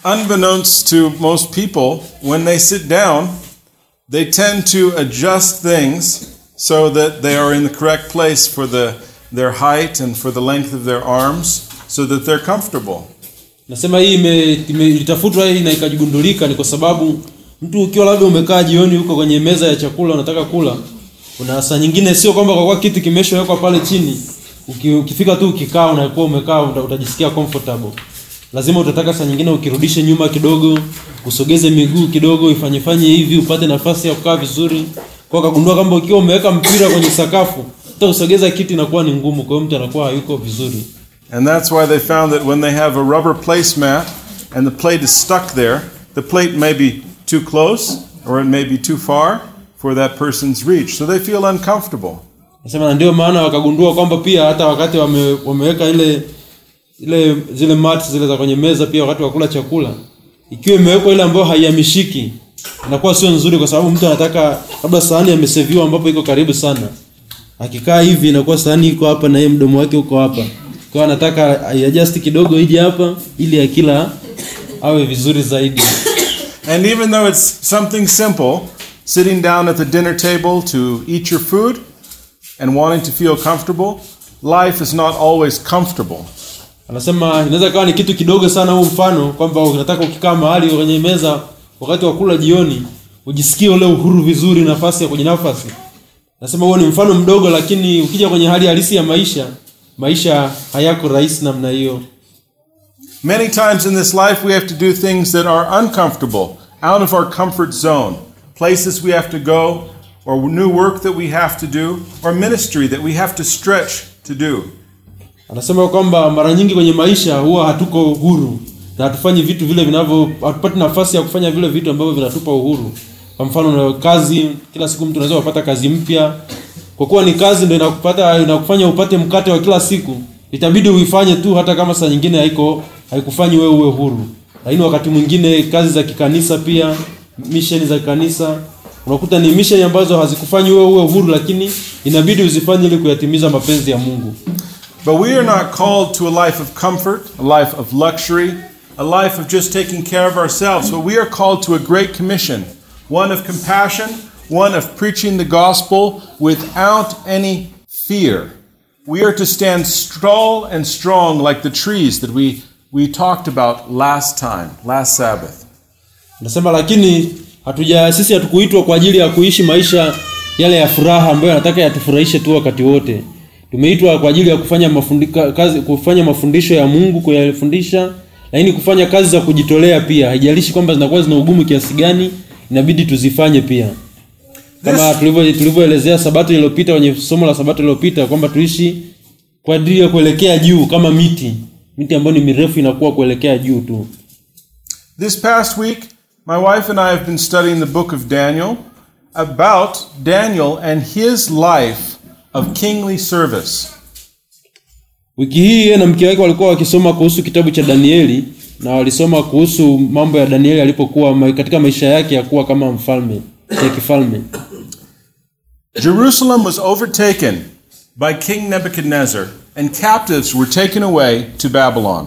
Unbeknownst to most people, when they sit down, they tend to adjust things so that they are in the correct place for the, their height and for the length of their arms so that they're comfortable. nasema hii ime- ime- ilitafutwa hii na ikajigundulika ni kwa sababu mtu ukiwa labda umekaa jioni huko kwenye meza ya chakula unataka kula kuna saa nyingine sio kwamba kwa kuwa kitu kimeshawekwa pale chini uki, ukifika tu ukikaa unakuwa umekaa uta, utajisikia comfortable lazima utataka saa nyingine ukirudishe nyuma kidogo usogeze miguu kidogo ifanyefanye hivi upate nafasi ya kukaa vizuri kwa kagundua kwamba ukiwa umeweka mpira kwenye sakafu hata usogeza kiti inakuwa ni ngumu kwa hiyo mtu anakuwa hayuko vizuri And that's why they found that when they have a rubber placemat and the plate is stuck there, the plate may be too close or it may be too far for that person's reach. So they feel uncomfortable. Nasema na ndio maana wakagundua kwamba pia hata wakati wame, wameweka ile ile zile mats zile za kwenye meza pia wakati wa kula chakula ikiwa imewekwa ile ambayo haihamishiki inakuwa sio nzuri kwa sababu mtu anataka labda sahani ameseviwa ambapo iko karibu sana akikaa hivi inakuwa sahani iko hapa na yeye mdomo wake uko hapa kwa hiyo anataka aiadjust kidogo ije hapa ili akila awe vizuri zaidi And even though it's something simple, sitting down at the dinner table to eat your food and wanting to feel comfortable, life is not always comfortable. anasema inaweza kawa ni kitu kidogo sana huu mfano kwamba unataka ukikaa mahali kwenye meza wakati wa kula jioni ujisikie ule uhuru vizuri nafasi ya kujinafasi nasema huo ni mfano mdogo lakini ukija kwenye hali halisi ya maisha maisha hayako rahisi namna hiyo Many times in this life, we have to do things that are uncomfortable, out of our comfort zone, places we have to go, or new work that we have to do, or ministry that we have to stretch to do. anasema kwamba mara nyingi kwenye maisha huwa hatuko huru na hatufanyi vitu vile vinavyo hatupati nafasi ya kufanya vile vitu ambavyo vinatupa uhuru kwa mfano na kazi kila siku mtu unaweza kupata kazi mpya kwa kuwa ni kazi ndio inakupata inakufanya upate mkate wa kila siku itabidi uifanye tu hata kama saa nyingine haiko haikufanyi wewe uwe huru lakini wakati mwingine kazi za kikanisa pia misheni za kanisa unakuta ni misheni ambazo hazikufanyi wewe uwe huru lakini inabidi uzifanye ili kuyatimiza mapenzi ya mungu But we are not called to a life of comfort, a life of luxury, a life of just taking care of ourselves, but we are called to a great commission one of compassion, one of preaching the gospel without any fear. We are to stand tall and strong like the trees that we, we talked about last time, last Sabbath. Nasema lakini hatuja sisi hatukuitwa kwa ajili ya kuishi maisha yale ya furaha ambayo anataka yatufurahishe tu wakati wote. Tumeitwa kwa ajili ya kufanya mafundika, kazi kufanya mafundisho ya Mungu kuyafundisha, lakini kufanya kazi za kujitolea pia. Haijalishi kwamba zinakuwa zina ugumu kiasi gani, inabidi tuzifanye pia. Kama tulivyo tulivyoelezea sabato iliyopita kwenye somo la sabato iliyopita kwamba tuishi kwa ajili ya kuelekea juu kama miti. Miti ambayo ni mirefu inakuwa kuelekea juu tu. This past week, my wife and I have been studying the book of Daniel about Daniel and his life of kingly service. Wiki hii yeye na mke wake walikuwa wakisoma kuhusu kitabu cha Danieli na walisoma kuhusu mambo ya Danieli alipokuwa ma- katika maisha yake ya kuwa kama mfalme ya kifalme. Jerusalem was overtaken by King Nebuchadnezzar, and captives were taken away to Babylon.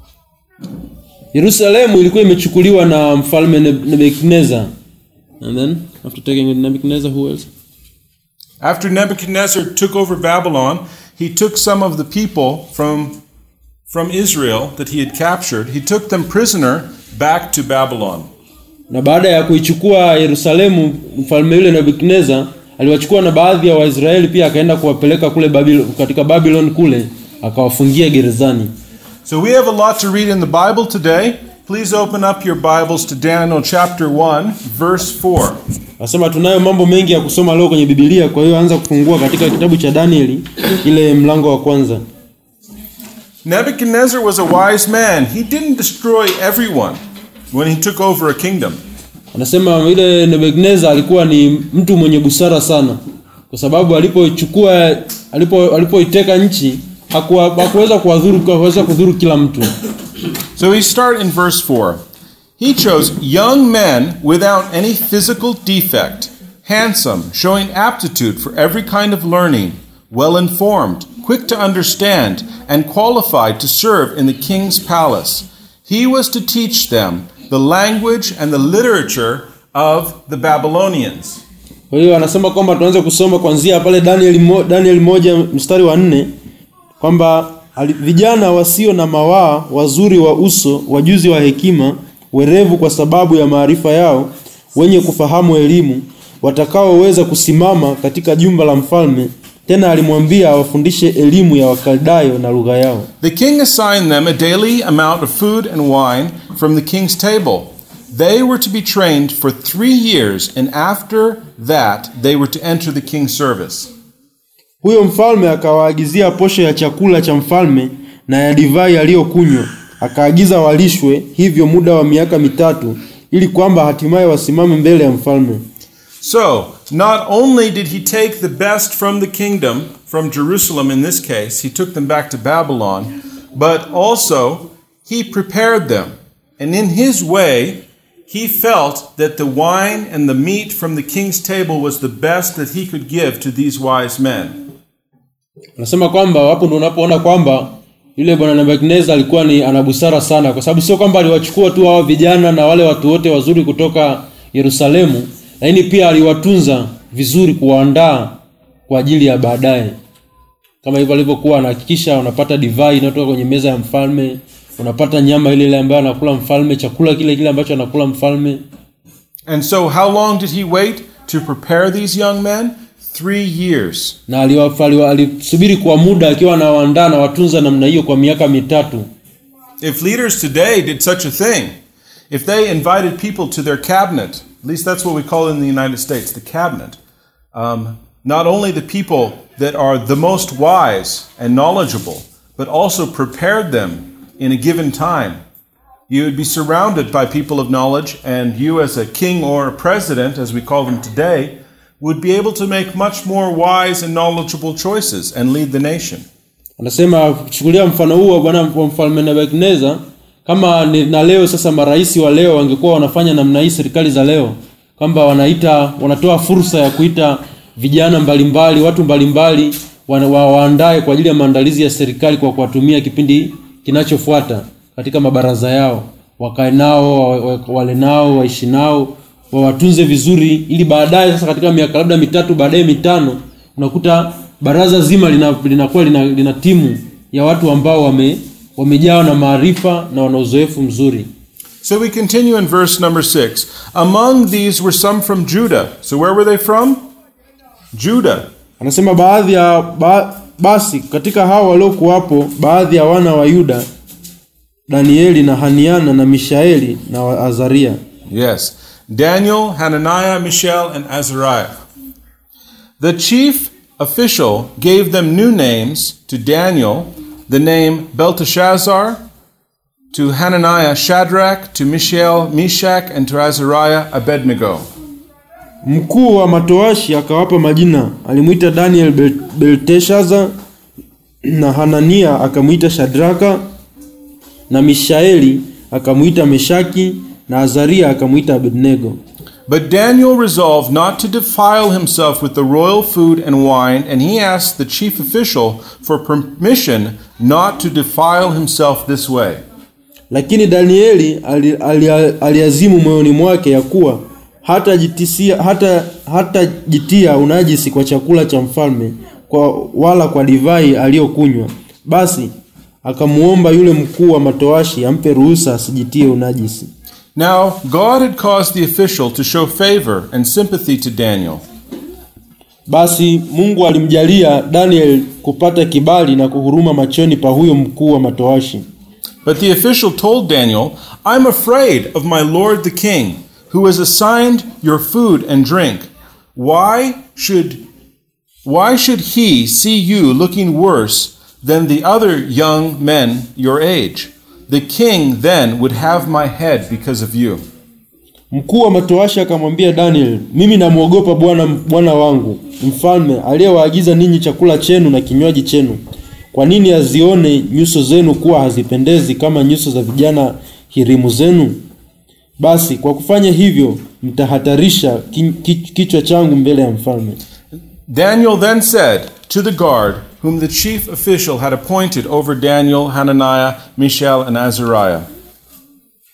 Yerusalemu ilikuwa imechukuliwa na mfalme Neb- Nebukadnezar. And then after taking Nebuchadnezzar who else? After Nebuchadnezzar took over Babylon, he took some of the people from, from Israel that he had captured, he took them prisoner back to Babylon. Na baada ya kuichukua Yerusalemu mfalme yule Nebukadnezar aliwachukua na baadhi ya Waisraeli pia akaenda kuwapeleka kule Babil, katika Babylon kule akawafungia gerezani. So we have a lot to read in the Bible today. Please open up your Bibles to Daniel chapter 1, verse 4. Nasema tunayo mambo mengi ya kusoma leo kwenye Biblia, kwa hiyo anza kufungua katika kitabu cha Danieli ile mlango wa kwanza. Nebuchadnezzar was a wise man. He didn't destroy everyone when he took over a kingdom. Anasema yule Nebukadnezar alikuwa ni mtu mwenye busara sana, kwa sababu alipochukua alipo alipoiteka nchi hakuwa- hakuweza kuwadhuru hakuweza kudhuru kila mtu. So we start in verse 4. He chose young men without any physical defect, handsome, showing aptitude for every kind of learning, well informed, quick to understand, and qualified to serve in the king's palace. He was to teach them the language and the literature of the Babylonians. Kwa hiyo anasema kwamba tuanze kusoma kuanzia pale Daniel, mo, Daniel moja mstari wa nne kwamba ali- vijana wasio na mawaa, wazuri wa uso, wajuzi wa hekima, werevu kwa sababu ya maarifa yao, wenye kufahamu elimu, watakaoweza kusimama katika jumba la mfalme. Tena alimwambia awafundishe elimu ya Wakaldayo na lugha yao. The king assigned them a daily amount of food and wine from the king's table. They were to be trained for three years, and after that, they were to enter the king's service. Huyo mfalme akawaagizia posho ya chakula cha mfalme na ya divai aliyokunywa, akaagiza walishwe hivyo muda wa miaka mitatu, ili kwamba hatimaye wasimame mbele ya mfalme. So, not only did he take the best from the kingdom, from Jerusalem in this case, he took them back to Babylon, but also he prepared them. And in his way, he felt that the wine and the meat from the king's table was the best that he could give to these wise men. Anasema kwamba hapo ndo unapoona kwamba yule bwana Nebukadneza alikuwa ni ana busara sana, kwa sababu sio kwamba aliwachukua tu hao vijana na wale watu wote wazuri kutoka Yerusalemu, lakini pia aliwatunza vizuri, kuwaandaa kwa ajili ya baadaye, kama hivyo alivyokuwa anahakikisha unapata divai inayotoka kwenye meza ya mfalme, unapata nyama ile ile ambayo anakula mfalme, chakula kile kile ambacho anakula mfalme. And so, how long did he wait to prepare these young men? Three years. na aliwa- aliwa- alisubiri kwa muda akiwa anawaandaa na watunza namna hiyo kwa miaka mitatu. If leaders today did such a thing, if they invited people to their cabinet, at least that's what we call it in the United States, the cabinet, um, not only the people that are the most wise and knowledgeable, but also prepared them in a given time, you would be surrounded by people of knowledge, and you, as a king or a president, as we call them today, would be able to make much more wise and knowledgeable choices and lead the nation. Anasema kuchukulia mfano huu wa bwana wa mfalme Nebukadneza, kama ni, na leo sasa marais wa leo wangekuwa wanafanya namna hii, serikali za leo, kwamba wanaita wanatoa fursa ya kuita vijana mbalimbali, watu mbalimbali wana- wa- waandae kwa ajili ya maandalizi ya serikali kwa kuwatumia kipindi kinachofuata katika mabaraza yao, wakae nao, wa- wa- wale nao, waishi nao, wawatunze vizuri, ili baadaye sasa katika miaka labda mitatu baadaye mitano, unakuta baraza zima lina- linakuwa lina, lina timu ya watu ambao wame wamejawa na maarifa na wana uzoefu mzuri. So we continue in verse number six. Among these were some from Judah. So where were they from? Judah. Anasema baadhi ya ba, basi katika hao waliokuwapo baadhi ya wana wa Yuda, Danieli na Haniana na Mishaeli na wa Azaria. Yes. Daniel, Hananiah, Mishael, and Azariah. The chief official gave them new names to Daniel, the name Belteshazzar, to Hananiah, Shadrach, to Mishael, Meshach, and to Azariah, Abednego. Mkuu wa matoashi akawapa majina, alimwita Daniel Bel- Belteshaza na Hanania akamwita Shadraka na Mishaeli akamwita Meshaki na Azaria akamwita Abednego. But Daniel resolved not to defile himself with the royal food and wine, and he asked the chief official for permission not to defile himself this way. Lakini Danieli ali- ali- aliazimu moyoni mwake ya kuwa hatajitisia hata hatajitia unajisi kwa chakula cha mfalme kwa wala kwa divai aliyokunywa. Basi akamuomba yule mkuu wa matoashi ampe ruhusa asijitie unajisi. Now, God had caused the official to show favor and sympathy to Daniel. Basi Mungu alimjalia Daniel kupata kibali na kuhuruma machoni pa huyo mkuu wa matoashi. But the official told Daniel, I'm afraid of my lord the king, who has assigned your food and drink. Why should why should he see you looking worse than the other young men your age? The king then would have my head because of you. Mkuu wa matoashi akamwambia Daniel, mimi namwogopa Bwana Bwana wangu mfalme aliyewaagiza ninyi chakula chenu na kinywaji chenu. Kwa nini azione nyuso zenu kuwa hazipendezi kama nyuso za vijana hirimu zenu? Basi kwa kufanya hivyo mtahatarisha ki- ki- kichwa changu mbele ya mfalme. Daniel then said to the guard, whom the chief official had appointed over Daniel, Hananiah, Mishael, and Azariah,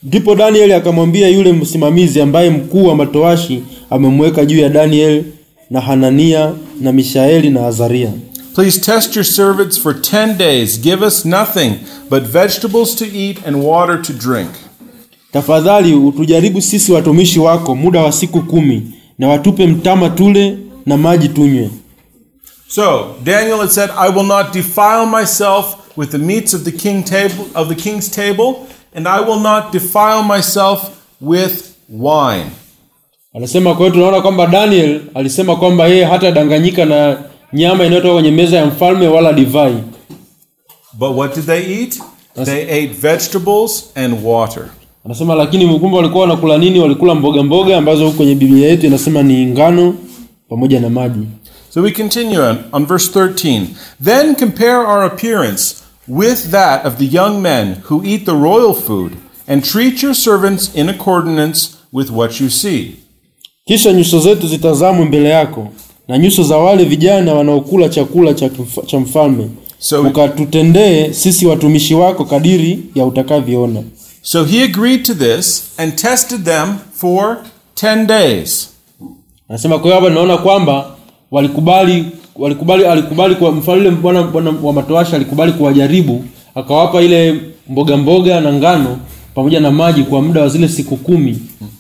ndipo danieli akamwambia yule msimamizi ambaye mkuu wa matoashi amemweka juu ya danieli na hanania na mishaeli na azaria Please test your servants for 10 days. Give us nothing but vegetables to eat and water to drink. tafadhali utujaribu sisi watumishi wako muda wa siku kumi na watupe mtama tule na maji tunywe So, Daniel had said, I will not defile myself with the meats of the king table of the king's table, and I will not defile myself with wine. anasema kwa hiyo tunaona kwamba daniel alisema kwamba yeye hatadanganyika na nyama inayotoka kwenye meza ya mfalme wala divai But what did they eat? They ate vegetables and water. anasema lakini kumbe walikuwa wanakula nini walikula mboga mboga ambazo huku kwenye biblia yetu inasema ni ngano pamoja na maji So we continue on, on verse 13. Then compare our appearance with that of the young men who eat the royal food, and treat your servants in accordance with what you see. kisha nyuso zetu zitazamwe mbele yako na nyuso za wale vijana wanaokula chakula cha, kif- cha mfalme So- ukatutendee sisi watumishi wako kadiri ya utakavyoona So he agreed to this and tested them for 10 days. anasema kwa hiyo hapa tunaona kwamba walikubali walikubali alikubali kwa mfalme bwana bwana wa matoashi alikubali kuwajaribu akawapa ile mboga mboga na ngano pamoja na maji kwa muda wa zile siku kumi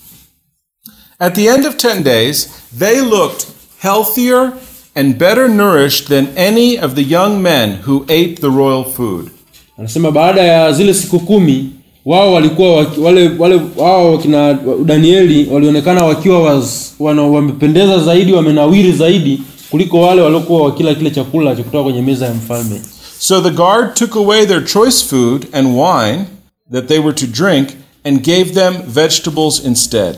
At the end of 10 days, they looked healthier and better nourished than any of the young men who ate the royal food. anasema baada ya zile siku kumi wao walikuwa waki- wale wale wao wakina danieli walionekana wakiwa waz, wana, wamependeza zaidi wamenawiri zaidi kuliko wale waliokuwa wakila kile chakula cha kutoka kwenye meza ya mfalme So the guard took away their choice food and wine that they were to drink and gave them vegetables instead.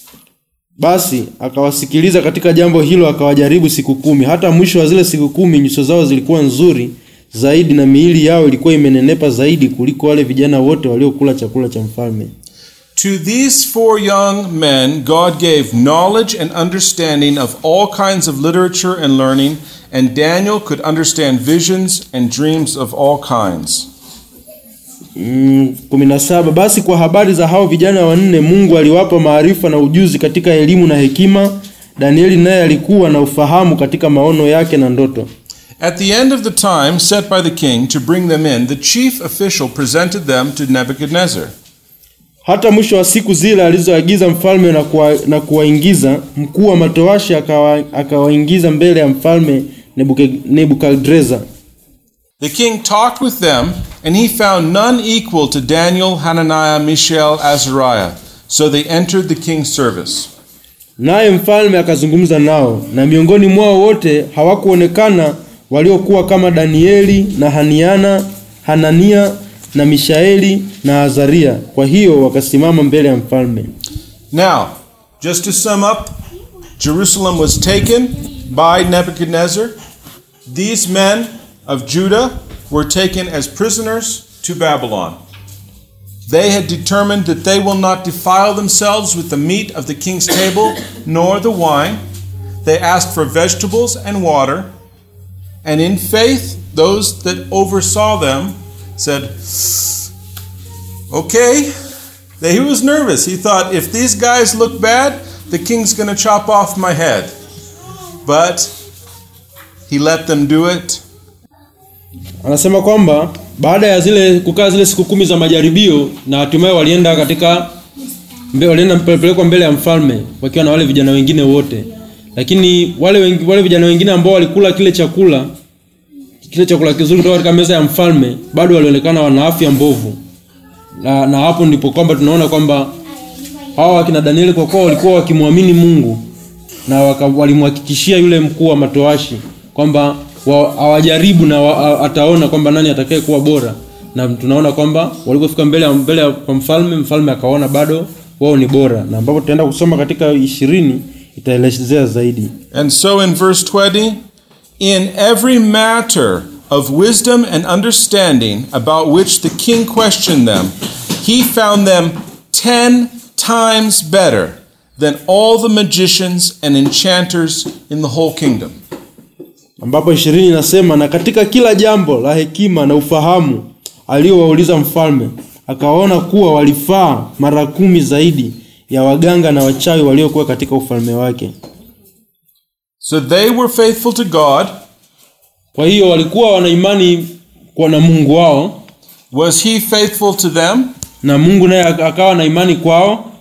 basi akawasikiliza katika jambo hilo akawajaribu siku kumi hata mwisho wa zile siku kumi nyuso zao zilikuwa nzuri zaidi na miili yao ilikuwa imenenepa zaidi kuliko wale vijana wote waliokula chakula cha mfalme To these four young men, God gave knowledge and understanding of all kinds of literature and learning, and Daniel could understand visions and dreams of all kinds. Mm, kumi na saba basi kwa habari za hao vijana wanne mungu aliwapa maarifa na ujuzi katika elimu na hekima danieli naye alikuwa na ufahamu katika maono yake na ndoto At the end of the time set by the king to bring them in, the chief official presented them to Nebuchadnezzar. hata mwisho wa siku zile alizoagiza mfalme na, kuwa, na kuwaingiza mkuu wa matoashi akawa- akawaingiza mbele ya mfalme Nebuke- nebukadreza The king talked with them, and he found none equal to Daniel, Hananiah, Mishael, Azariah. So they entered the king's service. naye mfalme akazungumza nao na miongoni mwao wote hawakuonekana waliokuwa kama danieli na haniana hanania na mishaeli na azaria kwa hiyo wakasimama mbele ya mfalme Now, just to sum up, Jerusalem was taken by Nebuchadnezzar. These men of Judah were taken as prisoners to Babylon. They had determined that they will not defile themselves with the meat of the king's table nor the wine. They asked for vegetables and water. And in faith, those that oversaw them said, Okay. He was nervous. He thought, if these guys look bad, the king's going to chop off my head. But he let them do it. anasema kwamba baada ya zile kukaa zile siku kumi za majaribio na hatimaye walienda katika mbe, walienda pelekwa mbele ya mfalme wakiwa na wale vijana wengine wote lakini wale, wengi, wale vijana wengine ambao walikula kile chakula kile chakula kizuri kutoka katika meza ya mfalme bado walionekana wana afya mbovu na, na hapo ndipo kwamba tunaona kwamba hawa wakina danieli kwa kuwa walikuwa wakimwamini mungu na waka- walimhakikishia yule mkuu wa matoashi kwamba wa- hawajaribu na wa, ataona kwamba nani atakaye kuwa bora na tunaona kwamba walipofika mbele ya mbele ya kwa mfalme mfalme akaona bado wao ni bora na ambapo tutaenda kusoma katika ishirini itaelezea zaidi And so in verse 20, in every matter of wisdom and understanding about which the king questioned them, he found them ten times better than all the magicians and enchanters in the whole kingdom. ambapo ishirini inasema na katika kila jambo la hekima na ufahamu aliyowauliza mfalme akawaona kuwa walifaa mara kumi zaidi ya waganga na wachawi waliokuwa katika ufalme wake. So they were faithful to God. Kwa hiyo walikuwa wana imani kwa na Mungu wao, Was he faithful to them? na Mungu naye ak- akawa na imani kwao.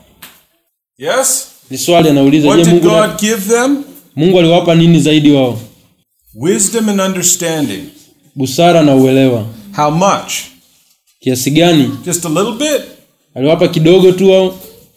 Yes. Ni swali anauliza, What je, did Mungu, na, God give them? Mungu aliwapa nini zaidi wao? Wisdom and understanding. Busara na uelewa. How much? Kiasi gani? Just a little bit? Aliwapa kidogo tu au?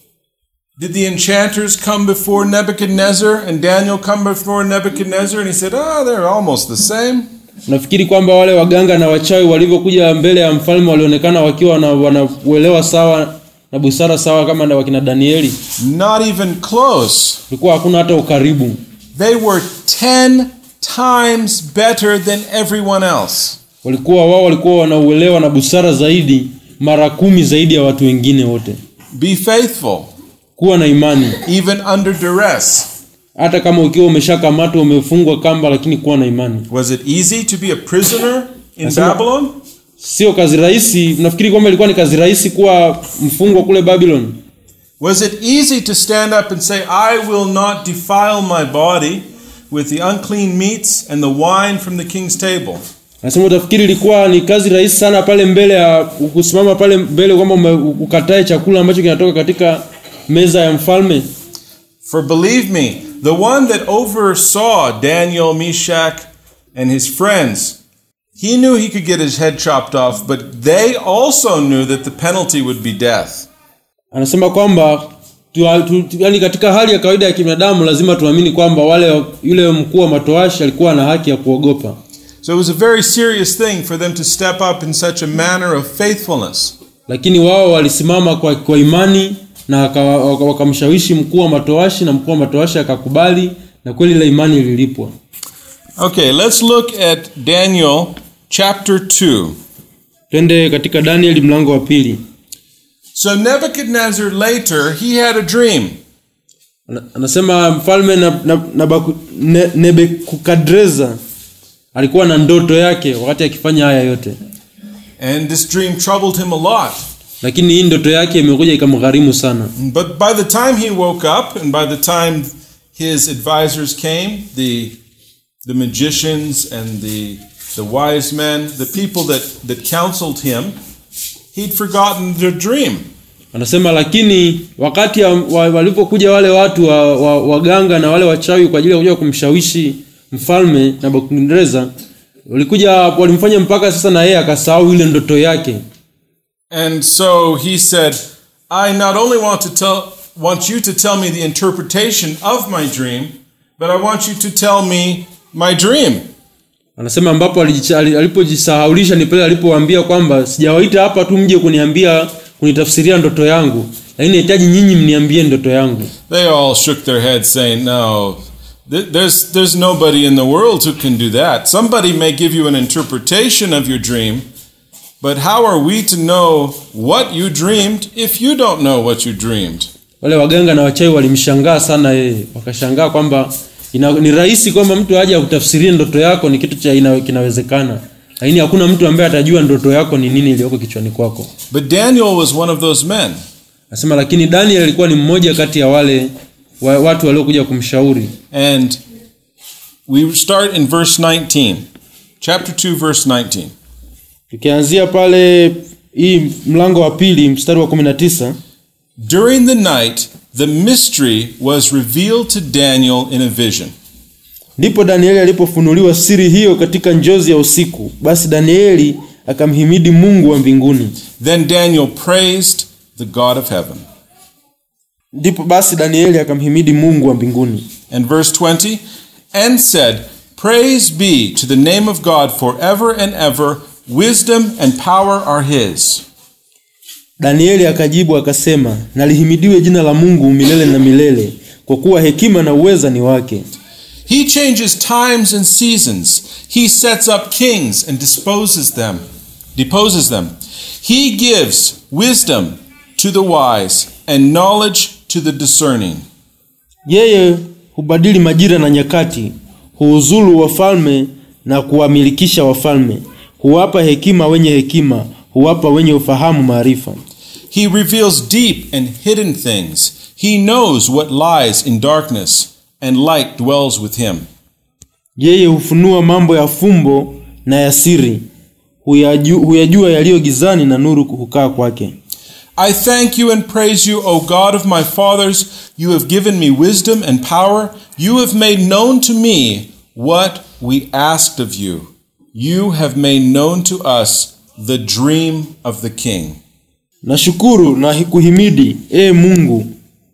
Did the enchanters come before Nebuchadnezzar and Daniel come before Nebuchadnezzar and he said, Ah, they're almost the same? Nafikiri kwamba wale waganga na wachawi walivyokuja mbele ya mfalme walionekana wakiwa na wanauelewa sawa na busara sawa kama na wakina Danieli. Not even close. Kulikuwa hakuna hata ukaribu. They were 10 times better than everyone else. Walikuwa wao walikuwa wanauelewa na busara zaidi mara kumi zaidi ya watu wengine wote. Be faithful, Kuwa na imani even under duress. hata kama ukiwa umeshakamatwa umefungwa kamba, lakini kuwa na imani. Was it easy to be a prisoner in Nasema- Babylon? Sio kazi rahisi. Nafikiri kwamba ilikuwa ni kazi rahisi kuwa mfungwa kule Babylon. Was it easy to stand up and say, I will not defile my body with the unclean meats and the wine from the king's table? Nasema utafikiri ilikuwa ni kazi rahisi sana pale mbele ya kusimama pale mbele kwamba ume- ukatae chakula ambacho kinatoka katika meza ya mfalme. For believe me, the one that oversaw Daniel, Meshach, and his friends, he knew he could get his head chopped off, but they also knew that the penalty would be death. Anasema kwamba tu, tu, tu, yani katika hali ya kawaida ya kibinadamu lazima tuamini kwamba wale yule mkuu wa matoashi alikuwa na haki ya kuogopa. So it was a very serious thing for them to step up in such a manner of faithfulness. Lakini wao walisimama kwa, kwa imani na waka- waka- wakamshawishi mkuu wa matoashi na mkuu wa matoashi akakubali na kweli ile imani ililipwa. Okay, let's look at Daniel chapter 2. Twende katika Danieli mlango wa pili. So Nebuchadnezzar later, he had a dream. Ana- Anasema mfalme na, na, na baku, ne, Nebukadreza alikuwa na ndoto yake wakati akifanya haya yote, And this dream troubled him a lot. lakini hii ndoto yake imekuja ikamgharimu sana. But by the time he woke up and by the time his advisors came, the the magicians and the the wise men, the people that, that counseled him, he'd forgotten the dream. Anasema lakini wakati ya- wa- walipokuja wale watu wa, wa, waganga na wale wachawi kwa ajili ya kuja kumshawishi mfalme Nebukadreza, walikuja walimfanya mpaka sasa na yeye akasahau ile ndoto yake. And so he said, I not only want to tell want you to tell me the interpretation of my dream, but I want you to tell me my dream. Anasema ambapo alijicha- ali- alipojisahaulisha ni pale alipowaambia kwamba sijawaita hapa tu mje kuniambia kunitafsiria ndoto yangu, lakini nahitaji nyinyi mniambie ndoto yangu. They all shook their heads, saying, No, th- there's, there's nobody in the world who can do that. Somebody may give you an interpretation of your dream, but how are we to know what you dreamed if you don't know what you dreamed? Wale waganga na wachawi walimshangaa sana yeye, wakashangaa kwamba ina, ni rahisi kwamba mtu aje akutafsirie ndoto yako, ni kitu cha ina, kinawezekana, lakini hakuna mtu ambaye atajua ndoto yako ni nini iliyoko kichwani kwako. But Daniel was one of those men. Anasema lakini Daniel alikuwa ni mmoja kati ya wale wa, watu waliokuja kumshauri. And we start in verse 19, chapter 2, verse 19. Tukianzia pale hii mlango wa pili mstari wa 19 During the night, the mystery was revealed to Daniel in a vision. Ndipo Danieli alipofunuliwa siri hiyo katika njozi ya usiku. Basi Danieli akamhimidi Mungu wa mbinguni. Then Daniel praised the God of heaven. Ndipo basi Danieli akamhimidi Mungu wa mbinguni. And verse 20, and said, Praise be to the name of God forever and ever. Wisdom and power are his. Danieli akajibu akasema, nalihimidiwe jina la Mungu milele na milele, kwa kuwa hekima na uweza ni wake. He changes times and seasons. He sets up kings and disposes them, deposes them. He gives wisdom to the wise and knowledge to the discerning. Yeye hubadili majira na nyakati, huuzulu wafalme na kuwamilikisha wafalme, huwapa hekima wenye hekima, huwapa wenye ufahamu maarifa. He reveals deep and hidden things. He knows what lies in darkness, and light dwells with him. Yeye hufunua mambo ya fumbo na ya siri, huyaju, huyajua yaliyo gizani na nuru hukaa kwake. I thank you and praise you, O God of my fathers. You have given me wisdom and power. You have made known to me what we asked of you. You have made known to us the dream of the king. Nashukuru na kuhimidi, ee Mungu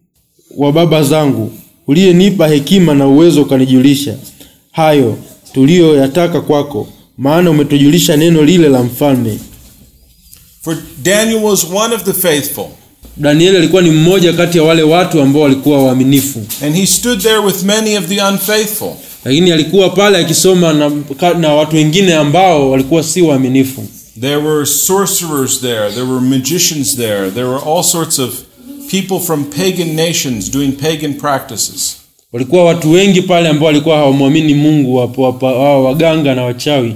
wa baba zangu, uliyenipa hekima na uwezo ukanijulisha hayo tuliyoyataka kwako, maana umetujulisha neno lile la mfalme. For Daniel was one of the faithful, Danieli alikuwa ni mmoja kati ya wale watu ambao walikuwa waaminifu, and he stood there with many of the unfaithful. lakini alikuwa pale akisoma na, na watu wengine ambao walikuwa si waaminifu. There were sorcerers there, there were magicians there, there were all sorts of people from pagan nations doing pagan practices. Walikuwa watu wengi pale ambao walikuwa hawamwamini Mungu, wapo wapa- wao waganga na wachawi,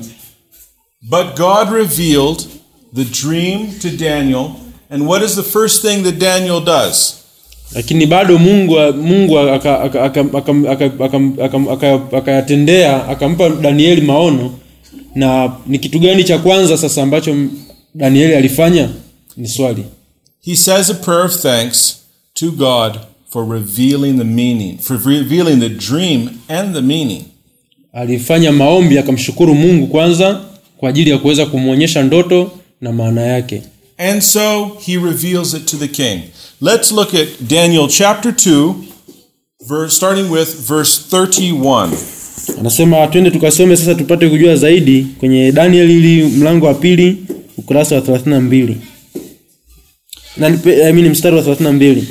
But God revealed the dream to Daniel, and what is the first thing that Daniel does? lakini bado Mungu Mungu akayatendea aka, aka, aka, aka, aka, aka, aka, akayatendea, akampa Danieli maono. Na ni kitu gani cha kwanza sasa ambacho Danieli alifanya? Ni swali. He says a prayer of thanks to God for revealing the meaning, for revealing the dream and the meaning. Alifanya maombi akamshukuru Mungu kwanza kwa ajili ya kuweza kumwonyesha ndoto na maana yake. And so he reveals it to the king. Let's look at Daniel chapter 2, verse, starting with verse 31. Anasema twende tukasome sasa tupate kujua zaidi kwenye Danieli ili mlango wa pili ukurasa wa 32. Na nipe- I mean mstari wa 32.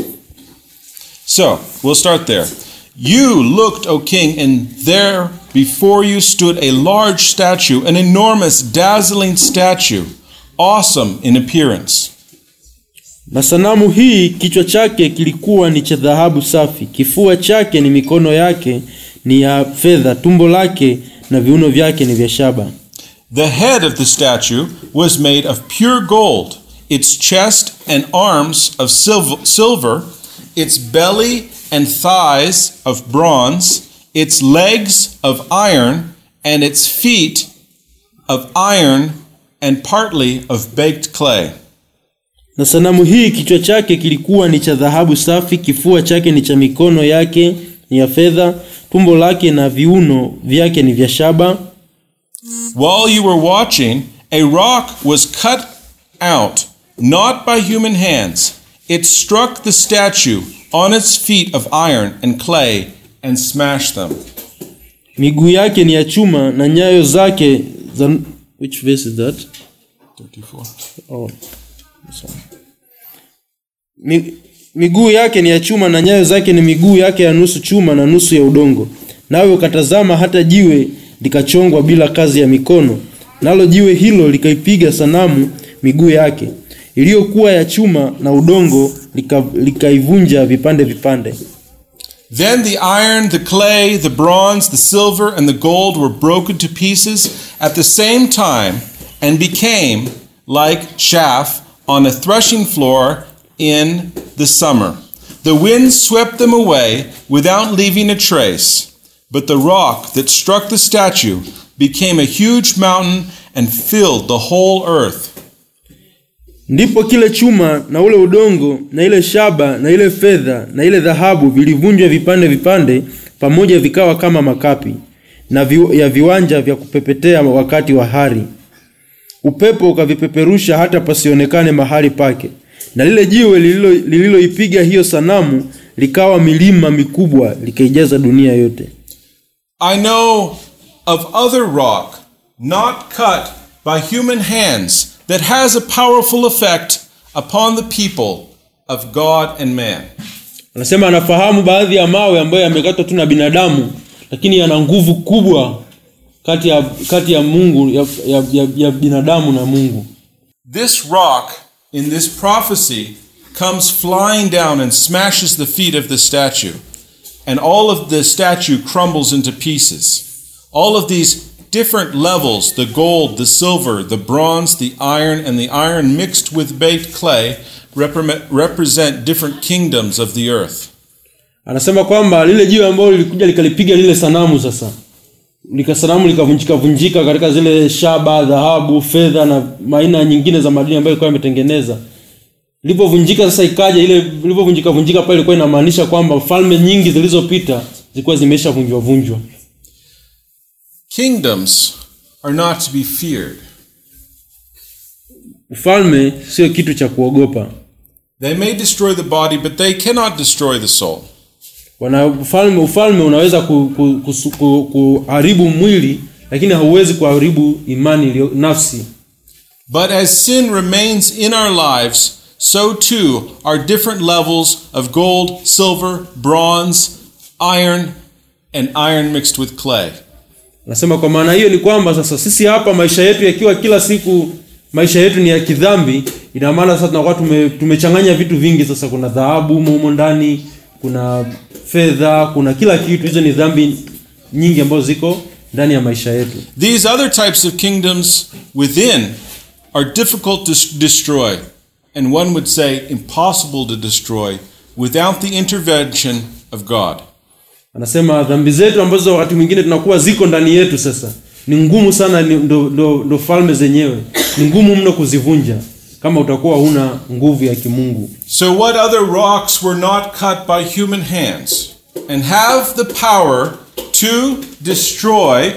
So, we'll start there. You looked, O king, and there before you stood a large statue, an enormous, dazzling statue, awesome in appearance. Na sanamu hii kichwa chake kilikuwa ni cha dhahabu safi, kifua chake ni mikono yake ni ya fedha, tumbo lake na viuno vyake ni vya shaba. The head of the statue was made of pure gold, its chest and arms of silver, silver its belly and thighs of bronze, its legs of iron, and its feet of iron and partly of baked clay. Na sanamu hii kichwa chake kilikuwa ni cha dhahabu safi, kifua chake ni cha mikono yake ni ya fedha, tumbo lake na viuno vyake ni vya shaba. While you were watching, a rock was cut out, not by human hands. It struck the statue on its feet of iron and clay and smashed them. Miguu yake ni ya chuma na nyayo zake za which verse is that? 34. Oh, sorry. Mi, miguu yake ni ya chuma na nyayo zake ni miguu yake ya nusu chuma na nusu ya udongo. Nawe ukatazama hata jiwe likachongwa bila kazi ya mikono, nalo jiwe hilo likaipiga sanamu miguu yake iliyokuwa ya chuma na udongo, lika- likaivunja vipande vipande. Then the iron, the clay, the bronze, the silver, and the gold were broken to pieces at the same time and became like chaff on a threshing floor in the summer. The wind swept them away without leaving a trace. But the rock that struck the statue became a huge mountain and filled the whole earth. Ndipo kile chuma na ule udongo na ile shaba na ile fedha na ile dhahabu vilivunjwa vipande vipande pamoja, vikawa kama makapi na vi, ya viwanja vya kupepetea wakati wa hari. Upepo ukavipeperusha hata pasionekane mahali pake, na lile jiwe lililo- lililoipiga hiyo sanamu likawa milima mikubwa, likaijaza dunia yote. I know of other rock not cut by human hands that has a powerful effect upon the people of God and man. Anasema anafahamu baadhi ya mawe ambayo yamekatwa tu na binadamu, lakini yana nguvu kubwa kati ya, kati ya Mungu ya, ya, ya, ya binadamu na Mungu. This rock in this prophecy comes flying down and smashes the feet of the statue, and all of the statue crumbles into pieces. All of these different levels the gold, the silver, the bronze, the iron, and the iron mixed with baked clay repre- represent different kingdoms of the earth. anasema kwamba lile jiwe ambalo lilikuja likalipiga lile sanamu sasa lika sanamu likavunjika vunjika katika zile shaba dhahabu fedha na aina nyingine za madini ambayo ilikuwa imetengeneza ilipovunjika sasa ikaja ile ilipovunjika vunjika pale ilikuwa inamaanisha kwamba falme nyingi zilizopita zilikuwa zimesha vunjwa vunjwa Kingdoms are not to be feared. ufalme sio kitu cha kuogopa They may destroy the body, but they cannot destroy the soul. wana ufalme ufalme unaweza ku, ku, ku, ku, kuharibu mwili lakini hauwezi kuharibu imani iliyo nafsi But as sin remains in our lives, so too are different levels of gold, silver, bronze, iron, and iron mixed with clay. nasema kwa maana hiyo ni kwamba sasa sisi hapa maisha yetu yakiwa kila siku maisha yetu ni ya kidhambi ina maana sasa tunakuwa tume, tumechanganya vitu vingi sasa kuna dhahabu humo humo ndani kuna fedha kuna kila kitu hizo ni dhambi nyingi ambazo ziko ndani ya maisha yetu These other types of kingdoms within are difficult to s- destroy, and one would say impossible to destroy without the intervention of God. anasema dhambi zetu ambazo wakati mwingine tunakuwa ziko ndani yetu sasa ni ngumu sana ni- ndo, ndo, ndo falme zenyewe ni ngumu mno kuzivunja kama utakuwa huna nguvu ya kimungu So, what other rocks were not cut by human hands and have the power to destroy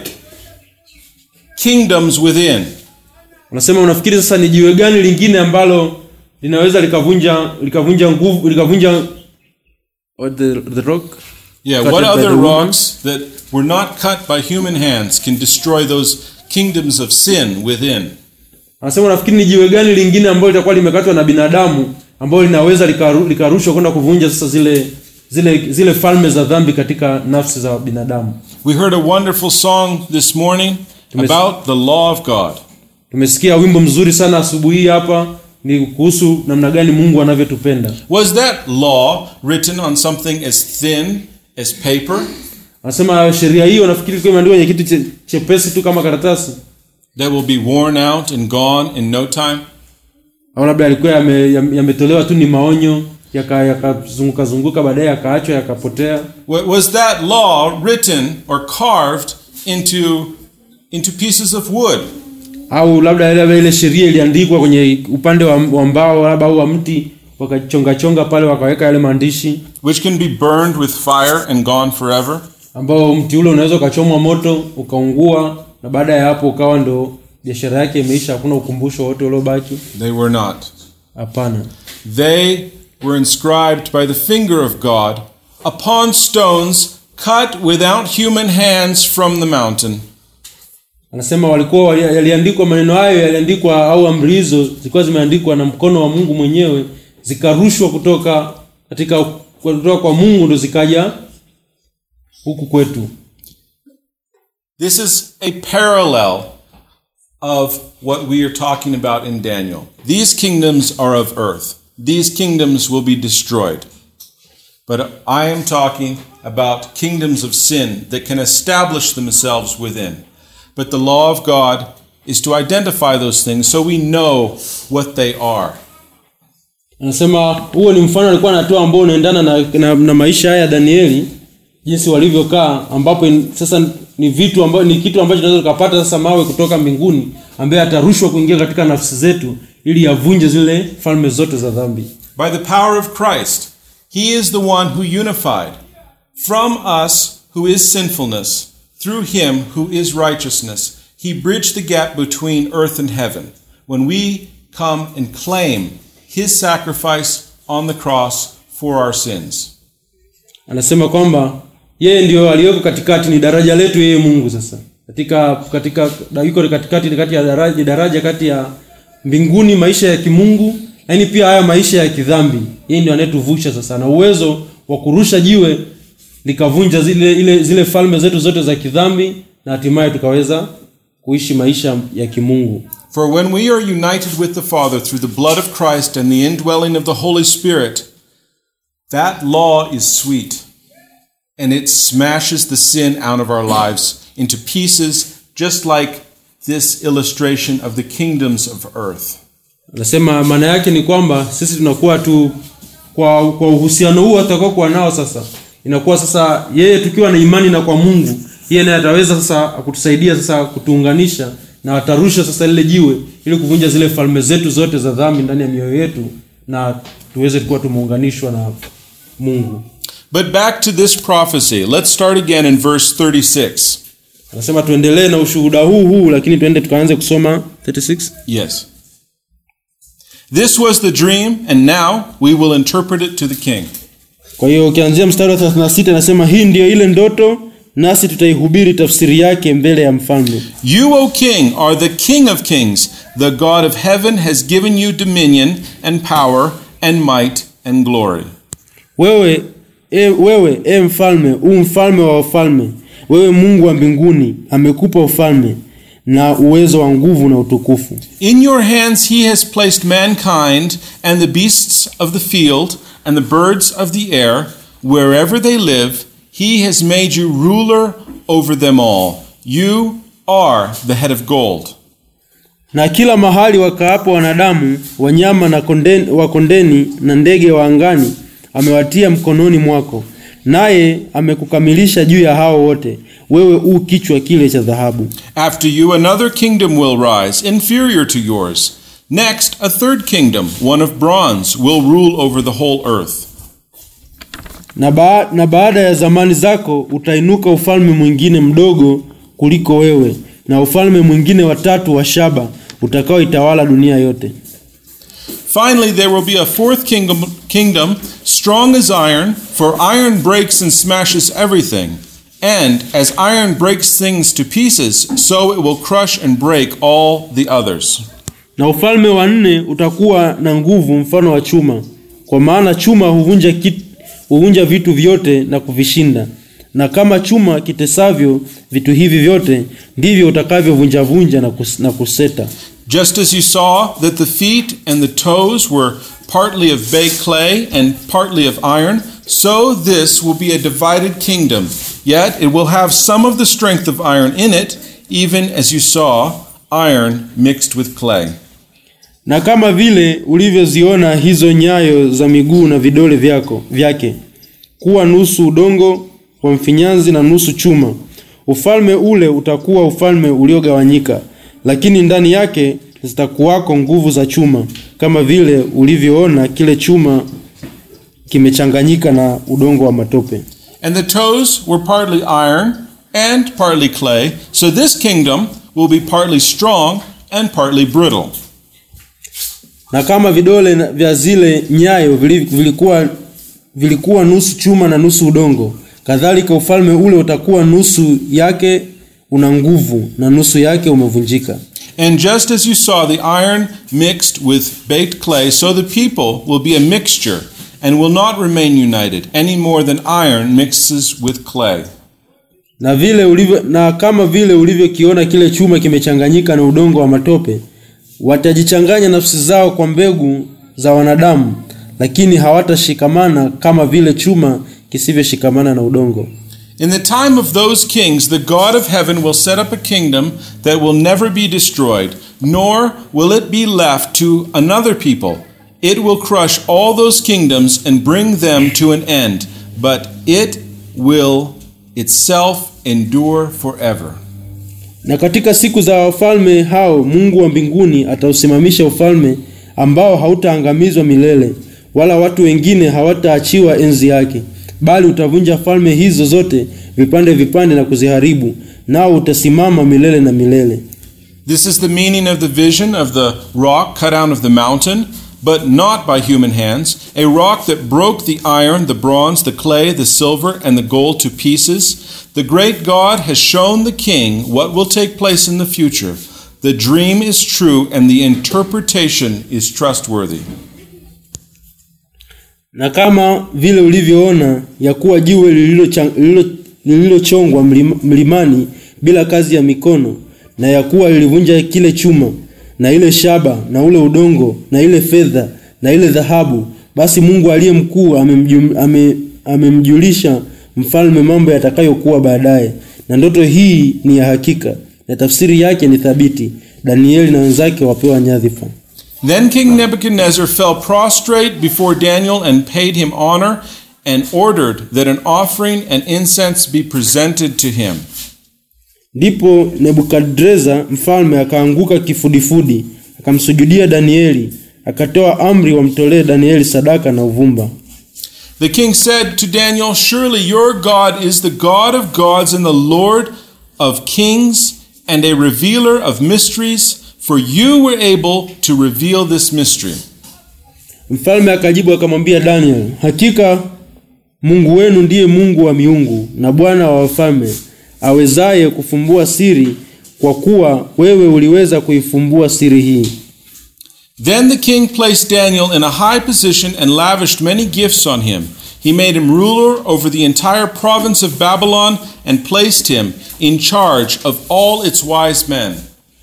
kingdoms within? unasema unafikiri sasa ni jiwe gani lingine ambalo linaweza likavunja likavunja nguvu likavunja what the, the rock Yeah, Cut what it by other the woman? rocks that were not cut by human hands can destroy those kingdoms of sin within? anasema unafikiri ni jiwe gani lingine ambalo litakuwa limekatwa na binadamu ambalo linaweza likaru- likarushwa kwenda kuvunja sasa zile zile zile falme za dhambi katika nafsi za binadamu We heard a wonderful song this morning Tumes- about the law of God. tumesikia wimbo mzuri sana asubuhi hii hapa ni kuhusu namna gani mungu anavyotupenda Was that law written on something as thin as paper anasema sheria hiyo nafikiri ilikuwa imeandikwa kwenye kitu che- chepesi tu kama karatasi that will be worn out and gone in no time? au labda yalikuwa yame- yame- yametolewa tu ni maonyo yakazunguka yaka yakazunguka zunguka baadaye yakaachwa yakapotea Wa- Was that law written or carved into, into pieces of wood? au labda ile ile sheria iliandikwa kwenye upande wa, wa mbao labda au wa mti wakachongachonga pale wakaweka yale maandishi which can be burned with fire and gone forever? ambao mti ule unaweza ukachomwa moto ukaungua na baada ya hapo ukawa ndo biashara yake imeisha hakuna ukumbusho wote uliobaki They were not. hapana They were inscribed by the finger of God upon stones cut without human hands from the mountain. anasema walikuwa wali- yaliandikwa maneno hayo yaliandikwa au amri hizo zilikuwa zimeandikwa na mkono wa mungu mwenyewe zikarushwa kutoka katika kutoka kwa mungu ndo zikaja huku kwetu This is a parallel of what we are talking about in Daniel. These kingdoms are of earth. These kingdoms will be destroyed. But I am talking about kingdoms of sin that can establish themselves within. But the law of God is to identify those things so we know what they are. anasema huo ni mfano alikuwa anatoa ambao unaendana na, na, na maisha haya ya danieli jinsi walivyokaa ambapo in, sasa ni vitu ambayo ni kitu ambacho tunaweza tukapata sasa mawe kutoka mbinguni ambaye atarushwa kuingia katika nafsi zetu ili yavunje zile falme zote za dhambi By the power of Christ, He is the one who unified from us who is sinfulness, through Him who is righteousness. He bridged the gap between earth and heaven when we come and claim His sacrifice on the cross for our sins. anasema kwamba yeye ndio aliyeko katikati ni daraja letu yeye mungu sasa katika katika da- yuko katikati kati ya daraja, daraja kati ya mbinguni maisha ya kimungu lakini pia haya maisha ya kidhambi yeye ndio anayetuvusha sasa na uwezo wa kurusha jiwe likavunja zile ile zile falme zetu zote za kidhambi na hatimaye tukaweza kuishi maisha ya kimungu For when we are united with the Father through the blood of Christ and the indwelling of the Holy Spirit, that law is sweet and it smashes the sin out of our lives into pieces just like this illustration of the kingdoms of earth. anasema maana yake ni kwamba sisi tunakuwa tu kwa kwa uhusiano huu atakaokuwa nao sasa inakuwa sasa yeye tukiwa na imani na kwa mungu yeye naye ataweza sasa kutusaidia sasa kutuunganisha na atarusha sasa lile jiwe ili kuvunja zile falme zetu zote za dhambi ndani ya mioyo yetu na tuweze kuwa tumeunganishwa na mungu But back to this prophecy. Let's start again in verse 36. anasema tuendelee na ushuhuda huu huu lakini tuende tukaanze kusoma 36 Yes. This was the dream, and now we will interpret it to the king. kwa hiyo ukianzia mstari wa 36 anasema hii ndiyo ile ndoto nasi tutaihubiri tafsiri yake mbele ya mfalme You, O king, are the king of kings. The God of heaven has given you dominion and power and might and glory. wewe e, wewe e mfalme u mfalme wa wafalme wewe mungu wa mbinguni amekupa ufalme na uwezo wa nguvu na utukufu In your hands he has placed mankind and the beasts of the field and the birds of the air, wherever they live. He has made you ruler over them all. You are the head of gold. na kila mahali wakaapo wanadamu wanyama na kondeni, wa kondeni na ndege wa angani amewatia mkononi mwako naye amekukamilisha juu ya hao wote wewe u kichwa kile cha dhahabu After you, another kingdom will rise, inferior to yours. Next, a third kingdom, one of bronze, will rule over the whole earth. na, ba na baada ya zamani zako utainuka ufalme mwingine mdogo kuliko wewe na ufalme mwingine watatu wa shaba utakaoitawala dunia yote Finally, there will be a fourth kingdom, kingdom, strong as iron, for iron breaks and smashes everything. And as iron breaks things to pieces, so it will crush and break all the others. na ufalme wa nne utakuwa na nguvu mfano wa chuma kwa maana chuma huvunja, kit, huvunja vitu vyote na kuvishinda na kama chuma kitesavyo vitu hivi vyote ndivyo utakavyovunjavunja na, kus, na kuseta Just as you saw that the feet and the toes were partly of baked clay and partly of iron, so this will be a divided kingdom. Yet it will have some of the strength of iron in it, even as you saw iron mixed with clay. na kama vile ulivyoziona hizo nyayo za miguu na vidole vyako vyake kuwa nusu udongo wa mfinyanzi na nusu chuma ufalme ule utakuwa ufalme uliogawanyika lakini ndani yake zitakuwako nguvu za chuma kama vile ulivyoona kile chuma kimechanganyika na udongo wa matope And the toes were partly iron and partly clay, so this kingdom will be partly strong and partly brittle. na kama vidole na- vya zile nyayo vili- vilikuwa vilikuwa nusu chuma na nusu udongo kadhalika ufalme ule utakuwa nusu yake una nguvu na nusu yake umevunjika And just as you saw the iron mixed with baked clay, so the people will be a mixture and will not remain united any more than iron mixes with clay. na vile ulivyo, na kama vile ulivyokiona kile chuma kimechanganyika na udongo wa matope watajichanganya nafsi zao kwa mbegu za wanadamu lakini hawatashikamana kama vile chuma kisivyoshikamana na udongo In the time of those kings, the God of heaven will set up a kingdom that will never be destroyed, nor will it be left to another people. It will crush all those kingdoms and bring them to an end, but it will itself endure forever. Na katika siku za wafalme hao Mungu wa mbinguni atausimamisha ufalme ambao hautaangamizwa milele, wala watu wengine hawataachiwa enzi yake, bali utavunja falme hizo zote vipande vipande na kuziharibu, nao utasimama milele na milele. This is the meaning of the vision of the rock cut out of the mountain, but not by human hands, a rock that broke the iron, the bronze, the clay, the silver, and the gold to pieces. The great God has shown the king what will take place in the future. The dream is true, and the interpretation is trustworthy. Na kama vile ulivyoona ya kuwa jiwe lililocha- lililo- lililochongwa mlima- mlimani bila kazi ya mikono, na ya kuwa lilivunja kile chuma na ile shaba na ule udongo na ile fedha na ile dhahabu, basi Mungu aliye mkuu amemju- ame- amemjulisha mfalme mambo yatakayokuwa baadaye, na ndoto hii ni ya hakika. na tafsiri yake ni thabiti. Danieli na wenzake wapewa nyadhifa. Then King Nebuchadnezzar fell prostrate before Daniel and paid him honor and ordered that an offering and incense be presented to him. Ndipo Nebukadreza mfalme akaanguka kifudifudi, akamsujudia Danieli, akatoa amri wamtolee Danieli sadaka na uvumba. The king said to Daniel, Surely your God is the God of gods and the Lord of kings and a revealer of mysteries, for you were able to reveal this mystery. Mfalme akajibu akamwambia Daniel, hakika Mungu wenu ndiye Mungu wa miungu na Bwana wa wafalme, awezaye kufumbua siri, kwa kuwa wewe uliweza kuifumbua siri hii. Then the king placed Daniel in a high position and lavished many gifts on him. He made him ruler over the entire province of Babylon and placed him in charge of all its wise men.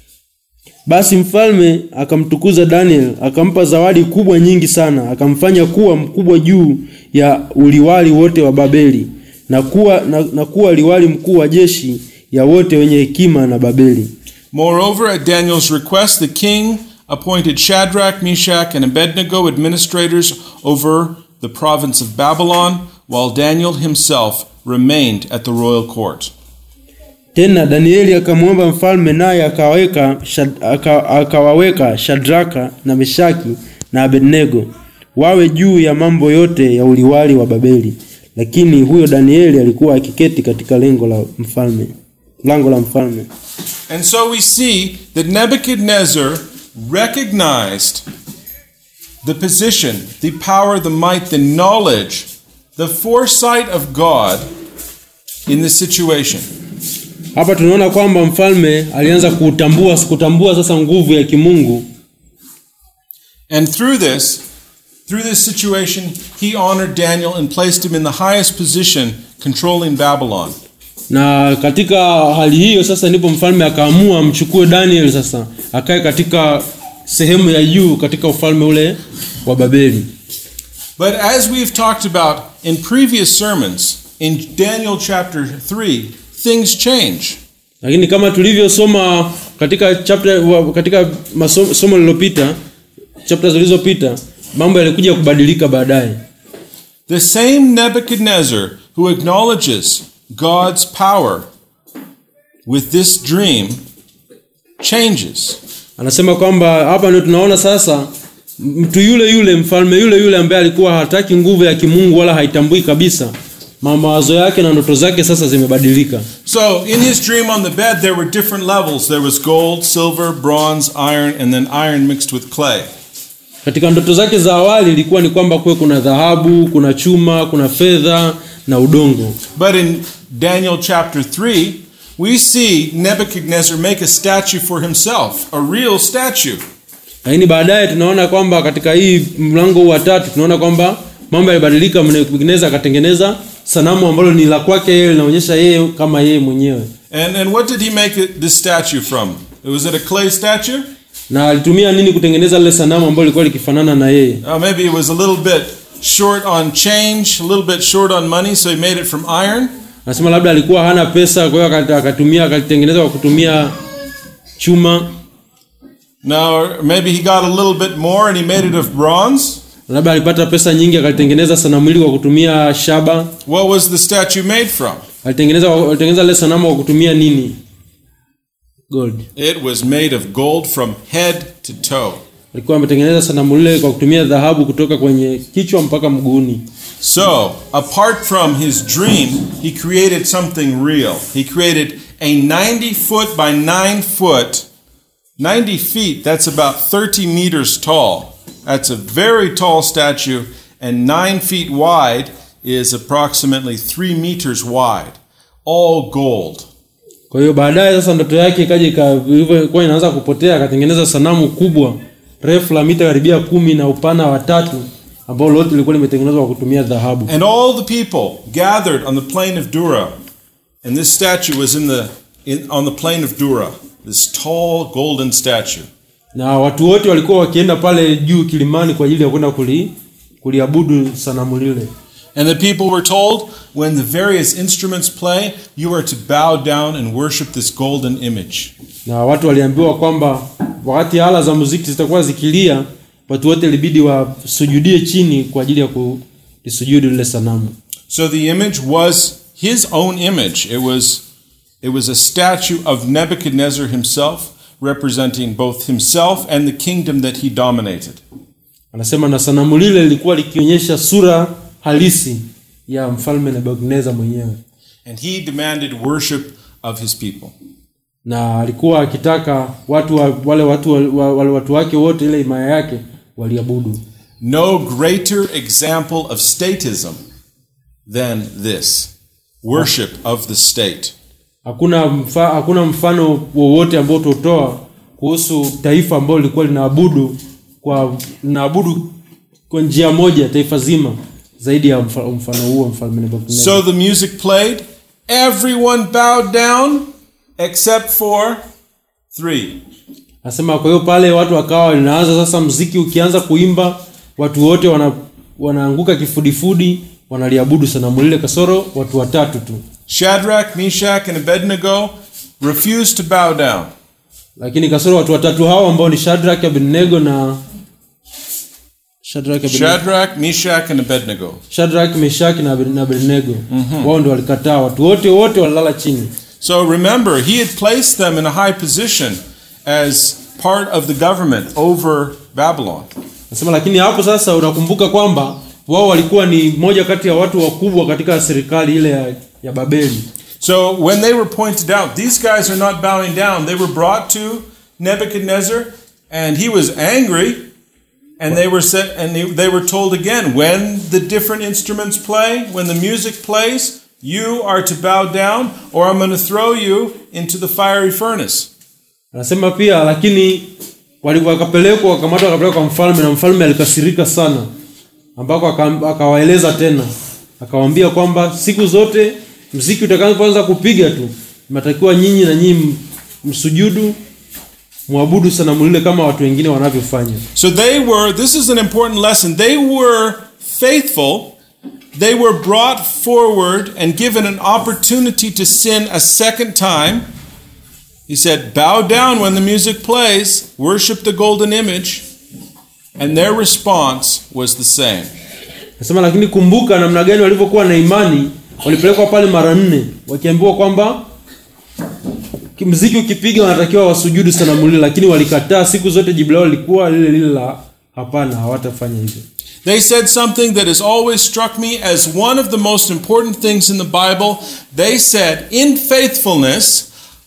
Basi mfalme akamtukuza Daniel, akampa zawadi kubwa nyingi sana, akamfanya kuwa mkubwa juu ya uliwali wote wa Babeli na kuwa, na, na kuwa liwali mkuu wa jeshi ya wote wenye hekima na Babeli. Moreover, at Daniel's request, the king appointed Shadrach, Meshach, and Abednego administrators over the province of Babylon, while Daniel himself remained at the royal court. Tena Danieli akamwomba mfalme, naye akawaweka Shad- aka- akawaweka Shadraka na Meshaki na Abednego wawe juu ya mambo yote ya uliwali wa Babeli, lakini huyo Danieli alikuwa akiketi katika lengo la mfalme, lango la mfalme. And so we see that Nebuchadnezzar recognized the position, the power, the might, the knowledge, the foresight of God in this situation. Hapa tunaona kwamba mfalme alianza kutambua kutambua sasa nguvu ya kimungu, And through this, through this situation, he honored Daniel and placed him in the highest position controlling Babylon. na katika hali hiyo sasa ndipo mfalme akaamua amchukue Daniel sasa akae katika sehemu ya juu katika ufalme ule wa Babeli. But as we've talked about in previous sermons, in Daniel chapter 3, things change. Lakini kama tulivyosoma katika chapter wa- katika masomo somo lililopita, chapter zilizopita, mambo yalikuja kubadilika baadaye. The same Nebuchadnezzar who acknowledges God's power with this dream changes. Anasema kwamba hapa ndio tunaona sasa mtu yule yule mfalme yule yule ambaye alikuwa hataki nguvu ya kimungu wala haitambui kabisa, ma- mawazo yake na ndoto zake sasa zimebadilika. So, in his dream on the bed, there were different levels. There was gold, silver, bronze, iron, and then iron mixed with clay. Katika ndoto zake za awali ilikuwa ni kwamba kuwe kuna dhahabu, kuna chuma, kuna fedha na udongo. But in Daniel chapter 3, we see Nebuchadnezzar make a statue for himself, a real statue. Lakini baadaye tunaona kwamba katika hii mlango wa tatu tunaona kwamba mambo yalibadilika. Nebukadneza akatengeneza sanamu ambalo ni la kwake yeye, linaonyesha yeye kama yeye mwenyewe, And, and what did he make it- this statue from? Was it a clay statue? na alitumia nini kutengeneza lile sanamu ambalo lilikuwa likifanana na yeye? Uh, maybe it was a little bit short on change, a little bit short on money, so he made it from iron. Anasema labda alikuwa hana pesa, kwa hiyo akata- akatumia akalitengeneza kwa kutumia chuma. Now, or maybe he got a little bit more and he made it of bronze. Labda alipata pesa nyingi akalitengeneza sanamu hili kwa kutumia shaba. What was the statue made from? Alitengeneza alitengeneza ile sanamu kwa kutumia nini? Gold. It was made of gold from head to toe. alikuwa ametengeneza sanamu lile kwa kutumia dhahabu kutoka kwenye kichwa mpaka mguuni. So, apart from his dream, he created something real. He created a 90 foot by 9 foot, 90 feet, that's about 30 meters tall. That's a very tall statue, and 9 feet wide is approximately 3 meters wide. All gold. Kwa hiyo baadaye sasa ndoto yake ikaja ika- ilivyokuwa inaanza kupotea, akatengeneza sanamu kubwa refu la mita karibia kumi na upana wa tatu ambao lote lilikuwa limetengenezwa kwa kutumia dhahabu. And all the people gathered on the plain of Dura, and this statue was in the, in, on the plain of Dura, this tall golden statue. Na watu wote walikuwa wakienda pale juu kilimani kwa ajili ya kwenda kuli, kuliabudu sanamu lile. And the people were told, when the various instruments play, you are to bow down and worship this golden image. na watu waliambiwa kwamba wakati ala za muziki zitakuwa zikilia watu wote ilibidi wasujudie chini kwa ajili ya kulisujudu lile sanamu So the image was his own image. It was, it was a statue of Nebuchadnezzar himself, representing both himself and the kingdom that he dominated. anasema na sanamu lile lilikuwa likionyesha sura halisi ya mfalme nebukadnezar mwenyewe And he demanded worship of his people. na alikuwa akitaka watu wa, wale watu wa, wale watu wake wote ile himaya yake waliabudu No greater example of statism than this worship of the state. hakuna mfa, hakuna mfano wowote ambao tutoa kuhusu taifa ambalo lilikuwa linaabudu kwa linaabudu kwa njia moja taifa zima zaidi ya mfa, mfano huo mfalme Nebukadnezar. So the music played, everyone bowed down except for three. Nasema kwa hiyo pale watu wakawa linaanza sasa mziki ukianza kuimba watu wote wana, wanaanguka kifudifudi wanaliabudu sanamu lile kasoro watu watatu tu Shadrach, Meshach, and Abednego refused to bow down. lakini kasoro watu watatu hao ambao ni Shadrach, Abednego na Shadrach, Abednego. Shadrach, Meshach, and Abednego. Shadrach, Meshach na Abed- na Abednego wao ndio walikataa watu wote wote walilala chini So remember, he had placed them in a high position as part of the government over Babylon. nasema lakini hapo sasa unakumbuka kwamba wao walikuwa ni moja kati ya watu wakubwa katika serikali ile ya, ya Babeli So when they were pointed out, these guys are not bowing down. They were brought to Nebuchadnezzar, and he was angry. And they were set, and they, they were told again, when the different instruments play, when the music plays, you are to bow down, or I'm going to throw you into the fiery furnace. anasema pia lakini wali- wakapelekwa wakamatwa wakapelekwa kwa mfalme na mfalme alikasirika sana ambako aka- akawaeleza tena akawaambia kwamba siku zote mziki utakapoanza kupiga tu mnatakiwa nyinyi na nyinyi m- msujudu mwabudu sanamu lile kama watu wengine wanavyofanya So they were, this is an important lesson. They were faithful. They were brought forward and given an opportunity to sin a second time. He said, Bow down when the music plays, worship the golden image. And their response was the same. nasema lakini kumbuka namna gani walivyokuwa na imani walipelekwa pale mara nne wakiambiwa kwamba ki- mziki ukipiga wanatakiwa wasujudu sanamu lile lakini walikataa siku zote jibu lao lilikuwa lile lile la hapana hawatafanya hivyo They said something that has always struck me as one of the most important things in the Bible. They said, In faithfulness,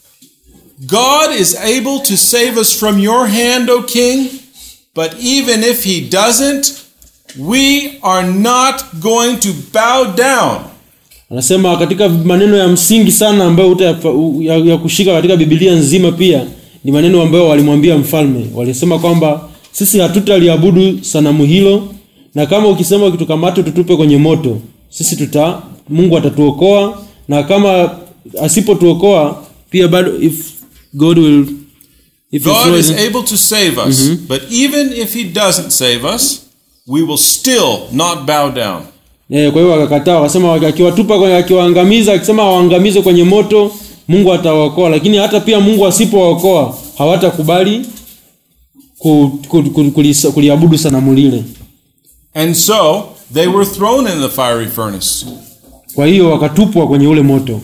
God is able to save us from your hand, O king, but even if he doesn't, we are not going to bow down. anasema katika maneno ya msingi sana ambayo utayapa- u- ya, ya kushika katika bibilia nzima pia ni maneno ambayo walimwambia mfalme walisema kwamba sisi hatutaliabudu sanamu hilo na kama ukisema ukitukamata tutupe kwenye moto sisi tuta mungu atatuokoa na kama asipotuokoa pia bado if god will if he God throws is it- able to save us, but even if he doesn't save us, we will still not bow down. Eh, kwa hiyo wakakataa wakasema akiwatupa kwenye akiwaangamiza akisema waangamize kwenye moto Mungu atawaokoa lakini hata pia Mungu asipowaokoa hawatakubali ku, ku, ku, kulisa- kuliabudu sanamu lile And so they were thrown in the fiery furnace. kwa hiyo wakatupwa kwenye ule moto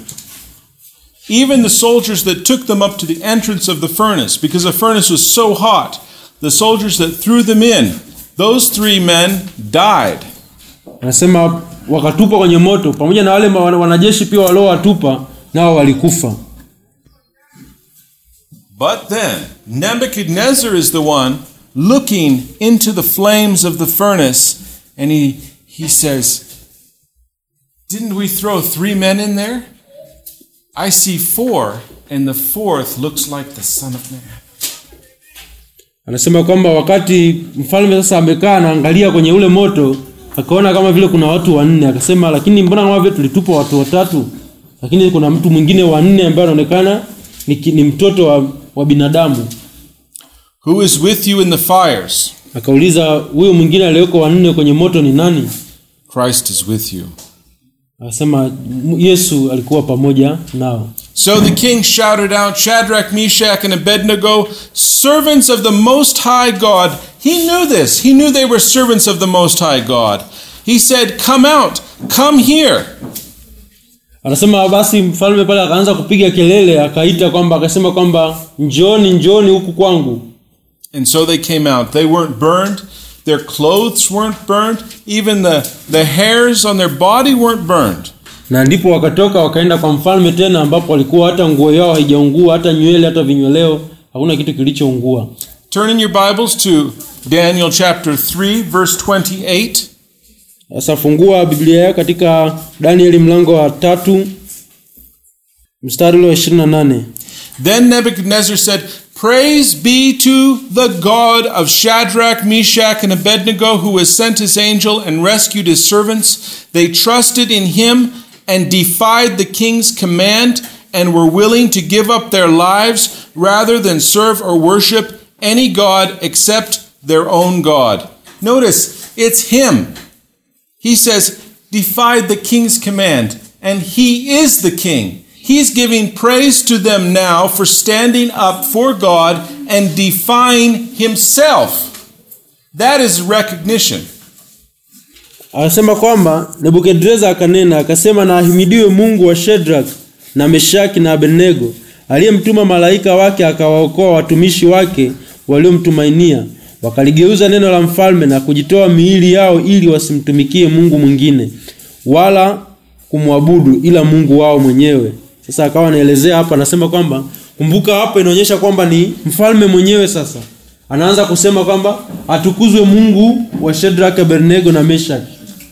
Even the soldiers that took them up to the entrance of the furnace, because the furnace was so hot, the soldiers that threw them in, those three men died. anasema wakatupwa kwenye moto pamoja na wale ma- wana- wanajeshi pia waliowatupa nao walikufa But then Nebuchadnezzar is the one looking into the flames of the furnace, and he, he says, Didn't we throw three men in there? I see four, and the fourth looks like the Son of Man. anasema kwamba wakati mfalme sasa amekaa anaangalia kwenye ule moto akaona kama vile kuna watu wanne akasema lakini mbona kama vile tulitupa watu watatu lakini kuna mtu mwingine wa nne ambaye anaonekana ni, ki- ni mtoto wa, wa binadamu Who is with you in the fires? akauliza huyo mwingine aliyeko wa nne kwenye moto ni nani Christ is with you. akasema "M- yesu alikuwa pamoja nao So the king shouted out, Shadrach, Meshach, and Abednego, servants of the Most High God. He knew this. He knew they were servants of the Most High God. He said, Come out, come here. anasema basi mfalme pale akaanza kupiga kelele akaita kwamba akasema kwamba njoni njoni huku kwangu And so they came out. They weren't burned. Their clothes weren't burned. Even the, the hairs on their body weren't burned. na ndipo wakatoka wakaenda kwa mfalme tena ambapo walikuwa hata nguo yao haijaungua hata nywele hata vinyweleo hakuna kitu kilichoungua Turn in your Bibles to Daniel chapter 3, verse 28. sasa fungua biblia yako katika danieli mlango wa tatu mstari ule wa 28 Then Nebuchadnezzar said, Praise be to the God of Shadrach, Meshach, and Abednego, who has sent his angel and rescued his servants. They trusted in him and defied the king's command and were willing to give up their lives rather than serve or worship any God except their own God. Notice, it's him. He says, defied the king's command, and he is the king. He's giving praise to them now for standing up for God and defying himself. That is recognition. akasema kwamba nebukadreza akanena akasema na ahimidiwe mungu wa shedrak na meshaki na abednego aliyemtuma malaika wake akawaokoa watumishi wake waliomtumainia wakaligeuza neno la mfalme na kujitoa miili yao ili wasimtumikie mungu mwingine wala kumwabudu ila mungu wao mwenyewe sasa akawa anaelezea hapa anasema kwamba kumbuka hapa inaonyesha kwamba ni mfalme mwenyewe sasa anaanza kusema kwamba atukuzwe mungu wa shedrak abednego na meshaki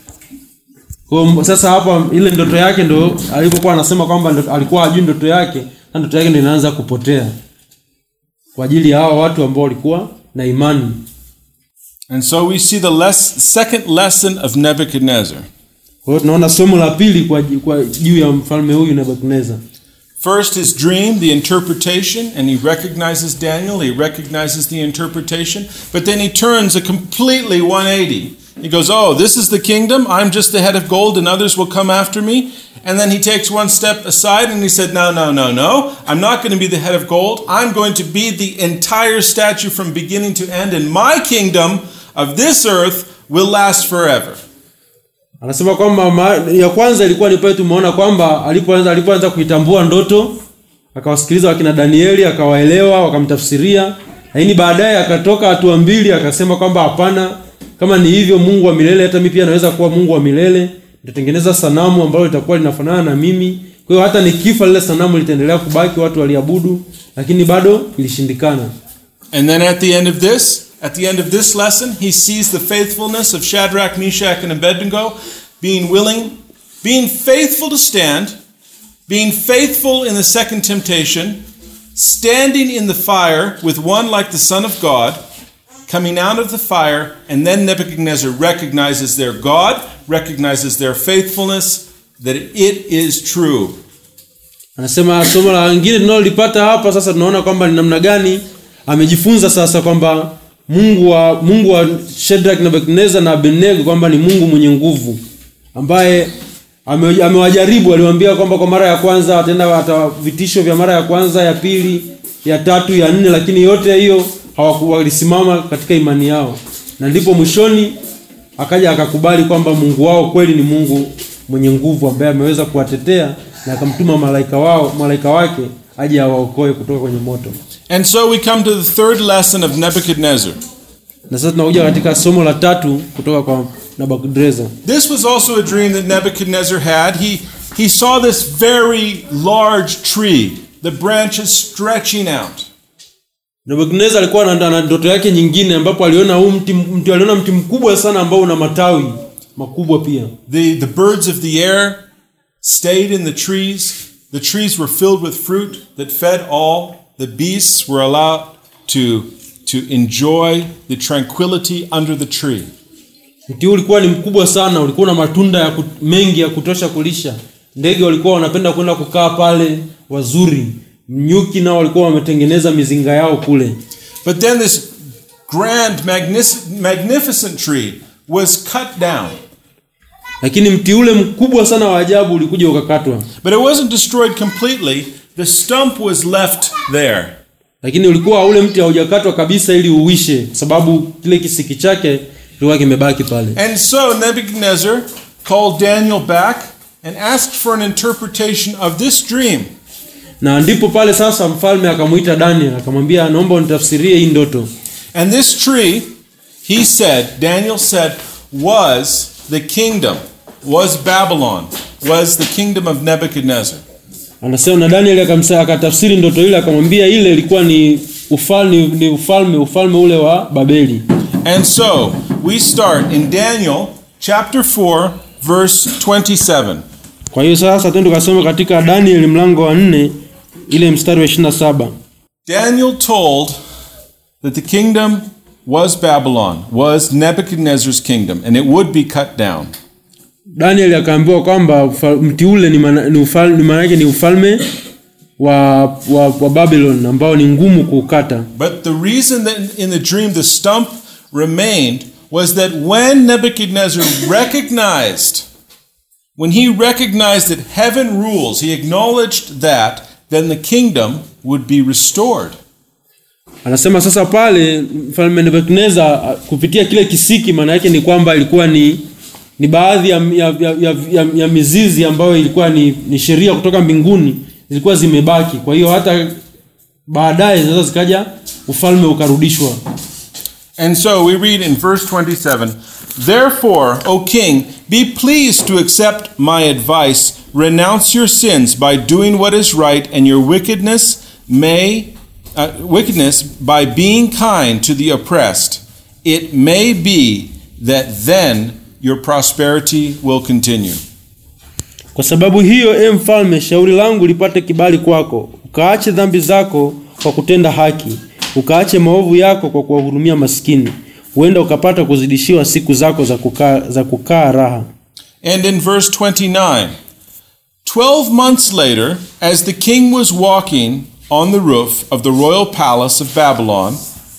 kwa hiyo sasa hapa ile ndoto yake ndo alipokuwa anasema kwamba ndo- alikuwa hajui ndoto yake na ndoto yake ndo inaanza kupotea kwa ajili ya hao watu ambao walikuwa na imani And so we see the less, second lesson of Nebuchadnezzar. kwa hiyo tunaona somo la pili kwa, kwa juu ya mfalme huyu nebukadnezar First, his dream, the interpretation, and he recognizes Daniel, he recognizes the interpretation, but then he turns a completely 180. He goes, Oh, this is the kingdom, I'm just the head of gold, and others will come after me. And then he takes one step aside and he said, No, no, no, no, I'm not going to be the head of gold. I'm going to be the entire statue from beginning to end, and my kingdom of this earth will last forever. anasema kwamba ma, ya kwanza ilikuwa ni pale tumeona kwamba alipoanza alipoanza kuitambua ndoto akawasikiliza wakina danieli akawaelewa wakamtafsiria lakini baadaye akatoka hatua mbili akasema kwamba hapana kama ni hivyo mungu wa milele hata mi pia naweza kuwa mungu wa milele nitatengeneza sanamu ambalo litakuwa linafanana na mimi kwa hiyo hata nikifa lile sanamu litaendelea kubaki watu waliabudu lakini bado ilishindikana And then at the end of this, at the end of this lesson, he sees the faithfulness of Shadrach, Meshach, and Abednego being willing, being faithful to stand, being faithful in the second temptation, standing in the fire with one like the Son of God, coming out of the fire, and then Nebuchadnezzar recognizes their God, recognizes their faithfulness, that it is true. anasema somo la lingine tunalolipata hapa sasa tunaona kwamba ni namna gani amejifunza sasa kwamba mungu wa mungu wa shedrak na abednego na abednego kwamba ni mungu mwenye nguvu ambaye ame- amewajaribu aliwaambia kwamba kwa mara ya kwanza wataenda ata vitisho vya mara ya kwanza ya pili ya tatu ya nne lakini yote hiyo hawaku- walisimama katika imani yao na ndipo mwishoni akaja akakubali kwamba mungu wao kweli ni mungu mwenye nguvu ambaye ameweza kuwatetea na akamtuma malaika wao malaika wake aje awaokoe kutoka kwenye moto And so we come to the third lesson of Nebuchadnezzar. na sasa tunakuja katika somo la tatu kutoka kwa nabukadreza This was also a dream that Nebuchadnezzar had. He, he saw this very large tree, the branches stretching out. nabukadneza alikuwa na na ndoto yake nyingine ambapo aliona huu mti, mti aliona mti mkubwa sana ambao una matawi makubwa pia The, the birds of the air stayed in the trees. The trees were filled with fruit that fed all. The beasts were allowed to, to enjoy the tranquility under the tree. mti huu ulikuwa ni mkubwa sana ulikuwa na matunda ya kut, mengi ya kutosha kulisha ndege walikuwa wanapenda kwenda kukaa pale wazuri nyuki nao walikuwa wametengeneza mizinga yao kule But then this grand, magnific- magnificent tree was cut down. lakini mti ule mkubwa sana wa ajabu ulikuja ukakatwa But it wasn't destroyed completely, the stump was left there. lakini ulikuwa ule mti haujakatwa kabisa ili uishe kwa sababu kile kisiki chake kilikuwa kimebaki pale And so Nebuchadnezzar called Daniel back and asked for an interpretation of this dream. na ndipo pale sasa mfalme akamwita daniel akamwambia naomba unitafsirie hii ndoto And this tree, he said, Daniel said, was the kingdom, was Babylon, was the kingdom of Nebuchadnezzar. anasema na daniel akamsa- akatafsiri ndoto ile akamwambia ile ilikuwa ni ufalme ni ufalme ufalme ule wa babeli And so we start in Daniel chapter 4, verse 27. kwa hiyo sasa twende tukasoma katika daniel mlango wa nne ile mstari wa 27 Daniel told that the kingdom was Babylon, was Nebuchadnezzar's kingdom, and it would be cut down. daniel akaambiwa kwamba ufa- mti ule ni maana ni ufal- ni maana yake ni ufalme wa, wa, wa babylon ambao ni ngumu kuukata But the reason that in the dream the stump remained was that when Nebuchadnezzar recognized, when he recognized that heaven rules, he acknowledged that, then the kingdom would be restored. anasema sasa pale mfalme nebukadneza kupitia kile kisiki maana yake ni kwamba ilikuwa ni ni baadhi ya, ya, ya, ya, ya, ya mizizi ambayo ilikuwa ni, ni sheria kutoka mbinguni zilikuwa zimebaki kwa hiyo hata baadaye sasa zikaja ufalme ukarudishwa And so we read in verse 27 Therefore, O king, be pleased to accept my advice. Renounce your sins by doing what is right, and your wickedness may uh, wickedness by being kind to the oppressed. It may be that then your prosperity will continue. kwa sababu hiyo e mfalme shauri langu lipate kibali kwako ukaache dhambi zako kwa kutenda haki ukaache maovu yako kwa kuwahurumia maskini huenda ukapata kuzidishiwa siku zako za kukaa, za kukaa raha And in verse 29, 12 months later, as the king was walking on the roof of the royal palace of Babylon,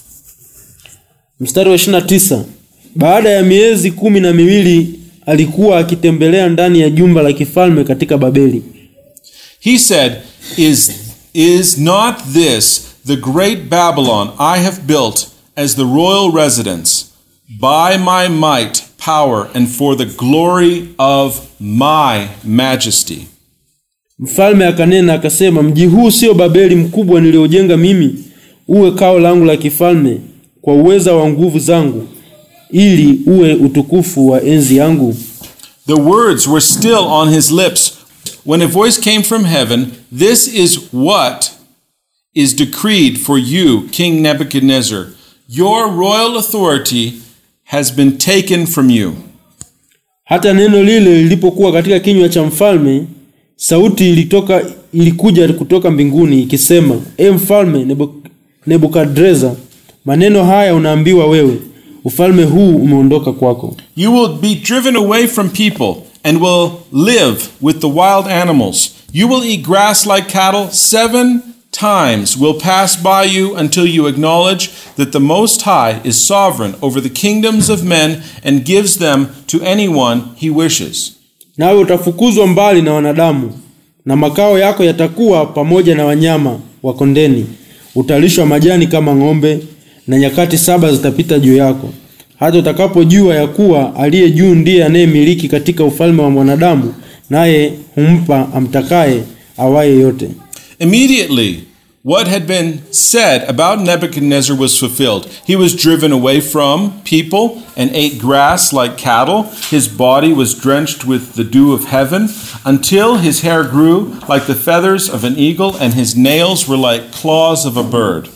mstari wa 29 baada ya miezi kumi na miwili alikuwa akitembelea ndani ya jumba la kifalme katika babeli he said, Is, is not this the great Babylon I have built as the royal residence by my might, power, and for the glory of my majesty? mfalme akanena akasema mji huu sio babeli mkubwa niliojenga mimi uwe kao langu la kifalme kwa uweza wa nguvu zangu ili uwe utukufu wa enzi yangu The words were still on his lips when a voice came from heaven This is what is decreed for you, King Nebuchadnezzar. Your royal authority has been taken from you. hata neno lile lilipokuwa katika kinywa cha mfalme sauti ilitoka ilikuja kutoka mbinguni ikisema e mfalme Nebu- nebukadreza maneno haya unaambiwa wewe ufalme huu umeondoka kwako You will be driven away from people and will live with the wild animals. You will eat grass like cattle. Seven times will pass by you until you acknowledge that the Most High is sovereign over the kingdoms of men and gives them to anyone he wishes. nawe utafukuzwa mbali na wanadamu na makao yako yatakuwa pamoja na wanyama wa kondeni utalishwa majani kama ng'ombe na nyakati saba zitapita juu yako hata utakapojua ya kuwa aliye juu ndiye anayemiliki katika ufalme wa mwanadamu naye humpa amtakaye awaye yote Immediately, what had been said about Nebuchadnezzar was fulfilled. He was driven away from people and ate grass like cattle. His body was drenched with the dew of heaven until his hair grew like the feathers of an eagle and his nails were like claws of a bird.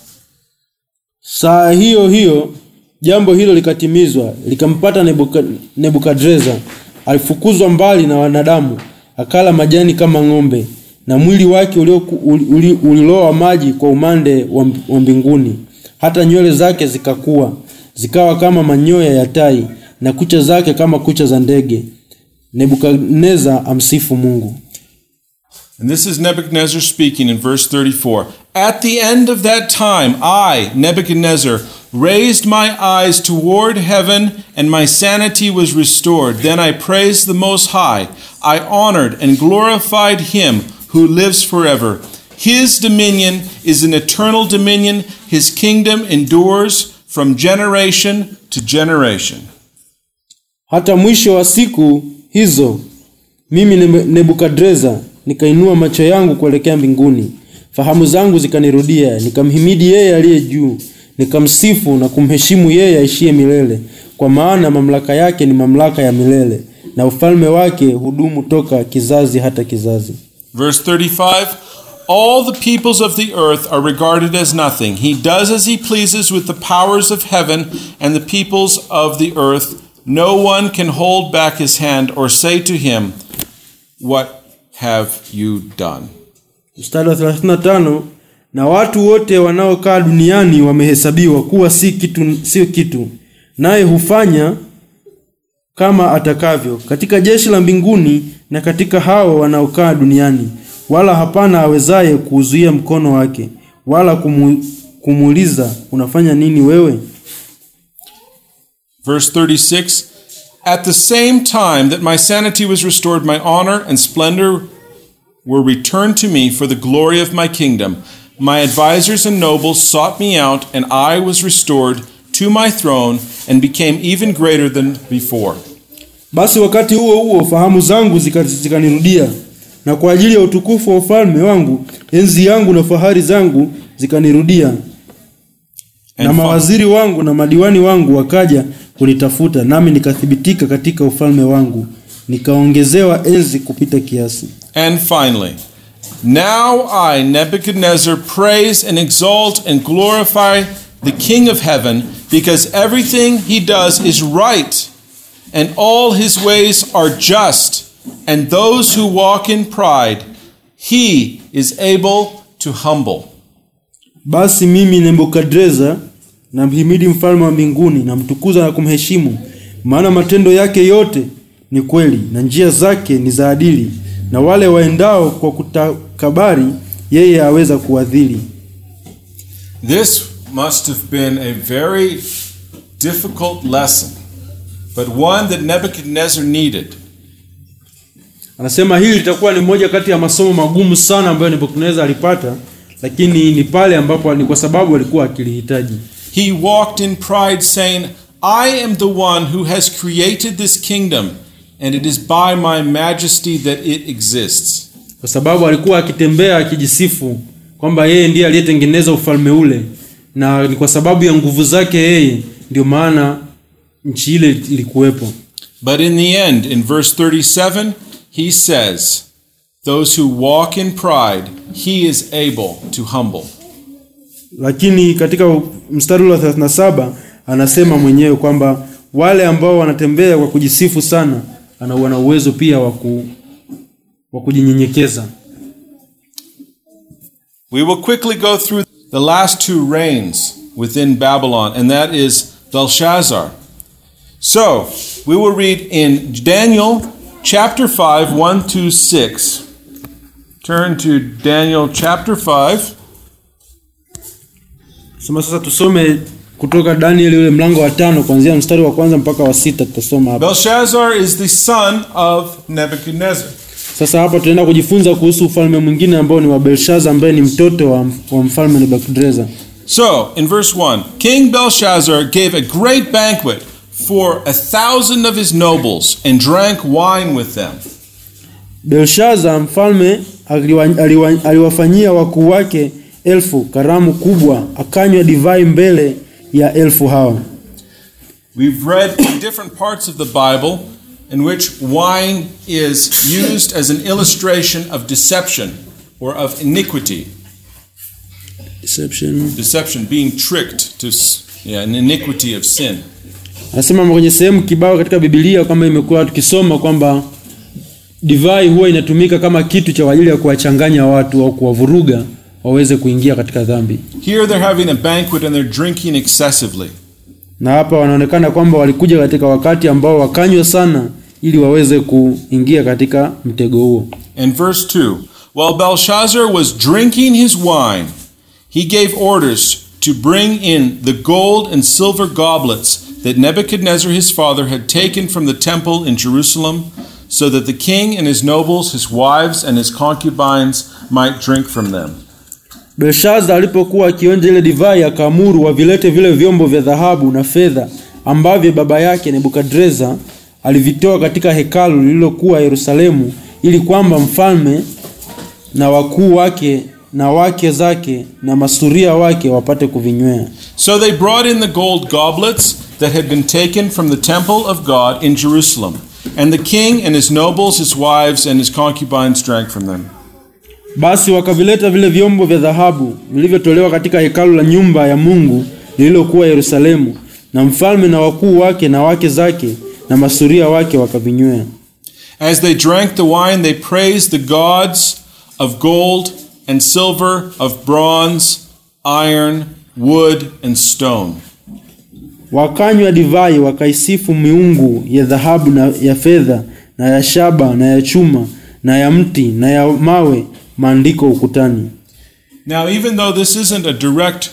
saa hiyo hiyo jambo hilo likatimizwa likampata Nebuka- nebukadreza alifukuzwa mbali na wanadamu akala majani kama ng'ombe na mwili wake ulioku- uli- uli- uliloa maji kwa umande wa mb- wa mbinguni hata nywele zake zikakua zikawa kama manyoya ya tai na kucha zake kama kucha za ndege nebukadneza amsifu mungu And this is Nebuchadnezzar speaking in verse 34. At the end of that time, I, Nebuchadnezzar, raised my eyes toward heaven, and my sanity was restored. Then I praised the Most High. I honored and glorified him who lives forever. His dominion is an eternal dominion, his kingdom endures from generation to generation. Hata mwisho wa siku hizo mimi Neb- Nebukadreza nikainua macho yangu kuelekea mbinguni, fahamu zangu zikanirudia, nikamhimidi yeye aliye juu, nikamsifu na kumheshimu yeye aishiye milele, kwa maana mamlaka yake ni mamlaka ya milele, na ufalme wake hudumu toka kizazi hata kizazi. Verse 35 All the peoples of the earth are regarded as nothing. He does as he pleases with the powers of heaven and the peoples of the earth. No one can hold back his hand or say to him, What have you done? Mstari wa 35 na watu wote wanaokaa duniani wamehesabiwa kuwa si kitu, sio kitu, naye hufanya kama atakavyo katika jeshi la mbinguni na katika hao wanaokaa duniani, wala hapana awezaye kuuzuia mkono wake, wala kumu, kumuuliza unafanya nini wewe? Verse 36 At the same time that my sanity was restored, my honor and splendor were returned to me for the glory of my kingdom. My advisors and nobles sought me out, and I was restored to my throne and became even greater than before. Basi wakati huo huo fahamu zangu zika- zikanirudia, na kwa ajili ya utukufu wa ufalme wangu enzi yangu na fahari zangu zikanirudia, na And, fi- mawaziri wangu na madiwani wangu wakaja kunitafuta, nami nikathibitika katika ufalme wangu, nikaongezewa enzi kupita kiasi. and finally, now I, Nebuchadnezzar, praise and exalt and glorify the King of heaven, because everything he does is right, and all his ways are just, and those who walk in pride, he is able to humble. Basi mimi Nebukadreza namhimidi mfalme wa mbinguni, namtukuza na kumheshimu, maana matendo yake yote ni kweli na njia zake ni za adili, na wale waendao kwa kutakabari yeye aweza kuwadhili. This must have been a very difficult lesson, but one that Nebuchadnezzar needed. Anasema hili litakuwa ni moja kati ya masomo magumu sana ambayo Nebukadneza alipata, lakini ni pale ambapo ni kwa sababu alikuwa akilihitaji. He walked in pride, saying, I am the one who has created this kingdom, and it is by my majesty that it exists. kwa sababu alikuwa akitembea akijisifu kwamba yeye ndiye aliyetengeneza ufalme ule, na ni kwa sababu ya nguvu zake yeye ndio maana nchi ile ilikuwepo. But in the end, in verse 37, he says, Those who walk in pride, he is able to humble. Lakini katika mstari ule wa 37 anasema mwenyewe kwamba wale ambao wanatembea kwa kujisifu sana, ana wana uwezo pia wa ku wa kujinyenyekeza. We will quickly go through the last two reigns within Babylon, and that is Belshazzar. So, we will read in Daniel chapter 5, 1 to 6. Turn to Daniel chapter 5. Sema sasa tusome kutoka Danieli ule mlango wa tano kuanzia mstari wa kwanza mpaka wa sita tutasoma hapa. Belshazzar is the son of Nebuchadnezzar. Sasa hapa tunaenda kujifunza kuhusu ufalme mwingine ambao ni wa Belshaza ambaye ni mtoto wa, wa mfalme Nebukadreza. So, in verse 1, King Belshazzar gave a great banquet for a thousand of his nobles and drank wine with them. Belshaza mfalme aliwa, aliwa, aliwafanyia wakuu wake elfu karamu kubwa, akanywa divai mbele ya elfu hawa. We've read in different parts of the Bible in which wine is used as an illustration of deception or of iniquity. Deception. Deception, being tricked to s- yeah, an iniquity of sin. Anasema kwenye sehemu kibao katika Biblia kwamba imekuwa tukisoma kwamba divai huwa inatumika kama kitu cha ajili ya kuwachanganya watu au kuwavuruga waweze kuingia katika dhambi. Here they're having a banquet and they're drinking excessively. na hapa wanaonekana kwamba walikuja katika wakati ambao wakanywa sana ili waweze kuingia katika mtego huo. And verse 2 While Belshazzar was drinking his wine, he gave orders to bring in the gold and silver goblets that Nebuchadnezzar his father had taken from the temple in Jerusalem, so that the king and his nobles, his wives, and his concubines might drink from them. Belshaza alipokuwa akionja ile divai akaamuru wavilete vile vyombo vya dhahabu na fedha ambavyo baba yake Nebukadreza alivitoa katika hekalu lililokuwa Yerusalemu, ili kwamba mfalme na wakuu wake na wake zake na masuria wake wapate kuvinywea. So they brought in the gold goblets that had been taken from the temple of God in Jerusalem, and the king and his nobles, his wives, and his concubines drank from them. Basi wakavileta vile vyombo vya dhahabu vilivyotolewa katika hekalu la nyumba ya Mungu lililokuwa Yerusalemu, na mfalme na wakuu wake na wake zake na masuria wake wakavinywea. As they drank the wine, they praised the gods of gold and silver, of bronze, iron, wood, and stone. Wakanywa divai wakaisifu miungu ya dhahabu na ya fedha na ya shaba na ya chuma na ya mti na ya mawe, maandiko ukutani. Now, even though this isn't a direct,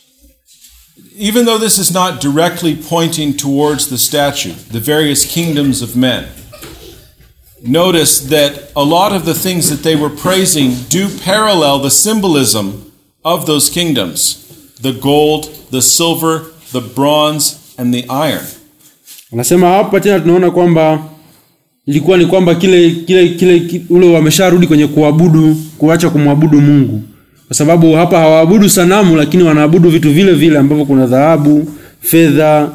even though this is not directly pointing towards the statue, the various kingdoms of men, notice that a lot of the things that they were praising do parallel the symbolism of those kingdoms the gold, the silver, the bronze, and the iron. Anasema hapa tena tunaona kwamba ilikuwa ni kwamba kile kile kile ki- ule wamesharudi kwenye kuabudu, kuacha kumwabudu Mungu, kwa sababu hapa hawaabudu sanamu, lakini wanaabudu vitu vile vile ambavyo kuna dhahabu, fedha,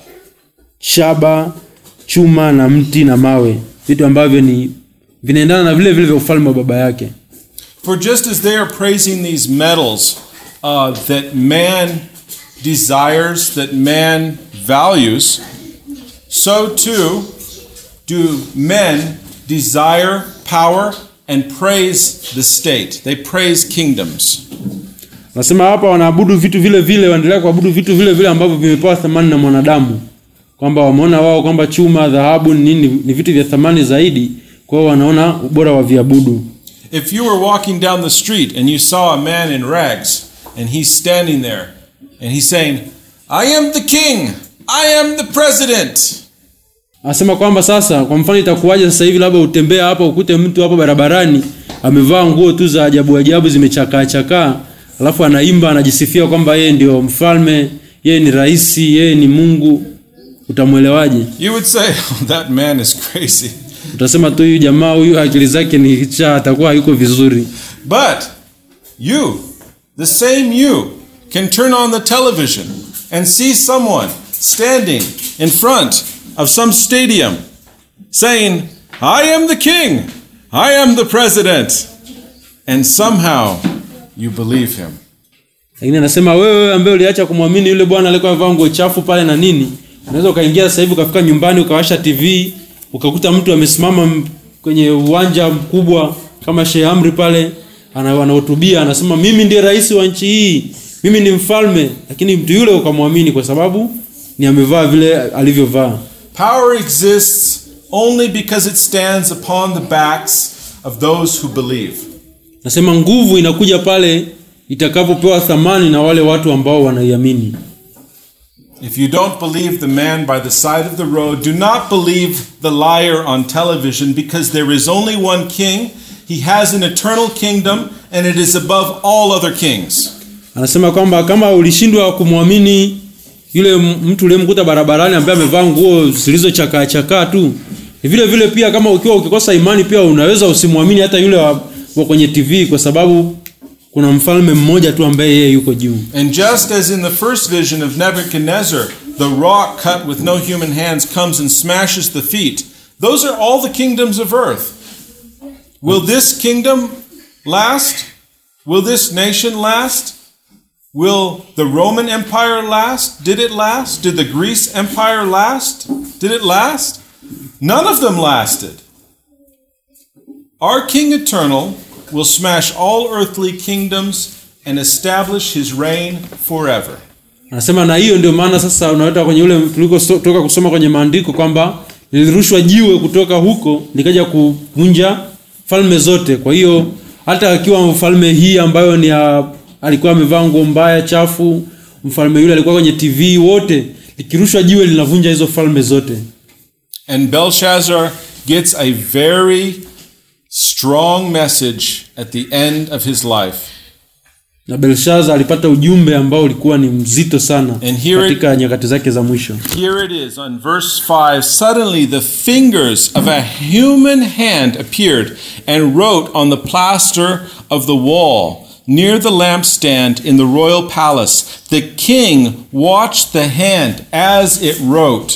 shaba, chuma na mti na mawe, vitu ambavyo ni vinaendana na vile vile vya ufalme wa baba yake. For just as they are praising these metals uh, that man desires, that man values, so too do men desire power and praise the state. They praise kingdoms. Nasema hapa wanaabudu vitu vile vile, waendelea kuabudu vitu vile vile ambavyo vimepewa thamani na mwanadamu, kwamba wameona wao kwamba chuma, dhahabu ni nini, ni vitu vya thamani zaidi, kwa hiyo wanaona ubora wa viabudu. If you were walking down the street and you saw a man in rags and he's standing there and he's saying, I am the king, I am the president. Anasema kwamba sasa, kwa mfano, itakuwaje sasa hivi labda utembea hapa ukute mtu hapo barabarani amevaa nguo tu za ajabu ajabu zimechakaa chakaa, alafu anaimba anajisifia kwamba yeye ndio mfalme, yeye ni rais, yeye ni Mungu, utamwelewaje? You would say, oh, that man is crazy. Utasema tu huyu jamaa huyu akili zake ni cha, atakuwa hayuko vizuri. But you, the same you, can turn on the television and see someone standing in front of some stadium saying, I am the king, I am the president. And somehow you believe him. Lakini anasema wewe ambaye uliacha kumwamini yule bwana aliyekuwa amevaa nguo chafu pale na nini, unaweza ukaingia sasa hivi ukafika nyumbani ukawasha TV ukakuta mtu amesimama m- kwenye uwanja mkubwa kama Sheikh Amri pale ana- anahutubia anasema mimi ndiye rais wa nchi hii, mimi ni mfalme, lakini mtu yule ukamwamini kwa sababu ni amevaa vile alivyovaa. Power exists only because it stands upon the backs of those who believe. Nasema nguvu inakuja pale itakapopewa thamani na wale watu ambao wanaiamini. If you don't believe the man by the side of the road, do not believe the liar on television because there is only one king. He has an eternal kingdom and it is above all other kings. Anasema kwamba kama ulishindwa kumwamini yule m- mtu uliyemkuta barabarani ambaye amevaa nguo zilizochakaa chakaa tu, ni vile vile pia kama ukiwa ukikosa imani pia unaweza usimwamini hata yule wa, wa kwenye TV kwa sababu kuna mfalme mmoja tu ambaye yeye yuko juu. And just as in the first vision of Nebuchadnezzar, the rock cut with no human hands comes and smashes the feet, those are all the kingdoms of earth. Will this kingdom last? Will this nation last? Will the Roman Empire last? Did it last? Did the Greece Empire last? Did it last? None of them lasted. Our King Eternal will smash all earthly kingdoms and establish his reign forever. Anasema na hiyo ndio maana sasa unaweta kwenye ule tulikotoka kusoma kwenye maandiko kwamba lilirushwa jiwe kutoka huko likaja kuvunja falme zote. Kwa hiyo hata akiwa falme hii ambayo ni ya, alikuwa amevaa nguo mbaya chafu, mfalme yule alikuwa kwenye tv wote likirushwa jiwe linavunja hizo falme zote And Belshazzar gets a very strong message at the end of his life. na belshaza alipata ujumbe ambao ulikuwa ni mzito sana And here it- katika nyakati zake za mwisho Here it is on verse 5 Suddenly the fingers of a human hand appeared and wrote on the plaster of the wall near the lampstand in the royal palace. The king watched the hand as it wrote.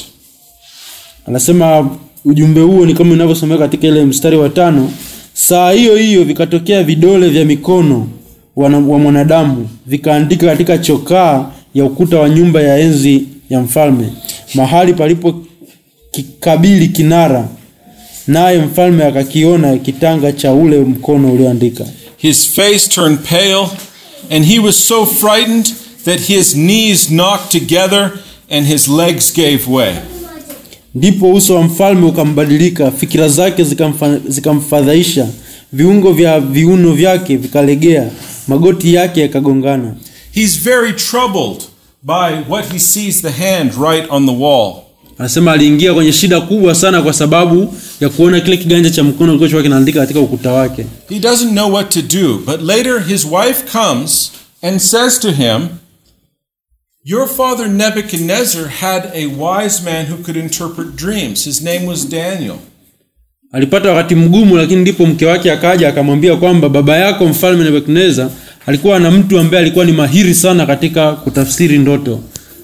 anasema ujumbe huo ni kama inavyosomeka katika ile mstari wa tano saa hiyo hiyo vikatokea vidole vya mikono wana- wa mwanadamu vikaandika katika chokaa ya ukuta wa nyumba ya enzi ya mfalme mahali palipo kikabili kinara naye mfalme akakiona kitanga cha ule mkono ulioandika His face turned pale, and he was so frightened that his knees knocked together and his legs gave way. ndipo uso wa mfalme ukambadilika fikira zake zikamfa- zikamfadhaisha viungo vya viuno vyake vikalegea magoti yake yakagongana He's very troubled by what he sees the hand right on the wall. anasema aliingia kwenye shida kubwa sana kwa sababu ya kuona kile kiganja cha mkono kilichokuwa kinaandika katika ukuta wake He doesn't know what to do, but later his wife comes and says to him, Your father Nebuchadnezzar had a wise man who could interpret dreams. His name was Daniel. alipata wakati mgumu lakini ndipo mke wake akaja akamwambia kwamba baba yako mfalme nebukadneza alikuwa na mtu ambaye alikuwa ni mahiri sana katika kutafsiri ndoto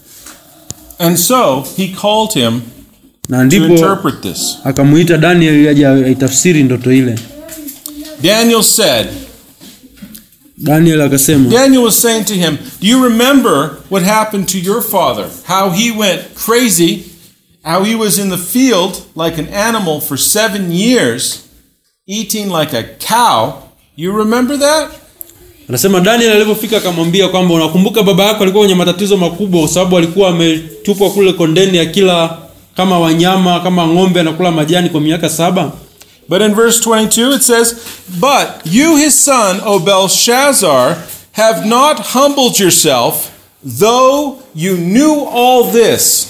And so he called him na to ndipo interpret this. akamuita daniel aje aitafsiri ndoto ile Daniel said, daniel akasema Daniel was saying to him, Do you remember what happened to your father? How he went crazy, how he was in the field like an animal for seven years, eating like a cow. You remember that? anasema daniel alipofika akamwambia kwamba unakumbuka baba yako alikuwa kwenye matatizo makubwa kwa sababu alikuwa ametupwa kule kondeni ya kila kama wanyama kama ng'ombe anakula majani kwa miaka saba But in verse 22 it says, But you, his son, O Belshazzar, have not humbled yourself, though you knew all this.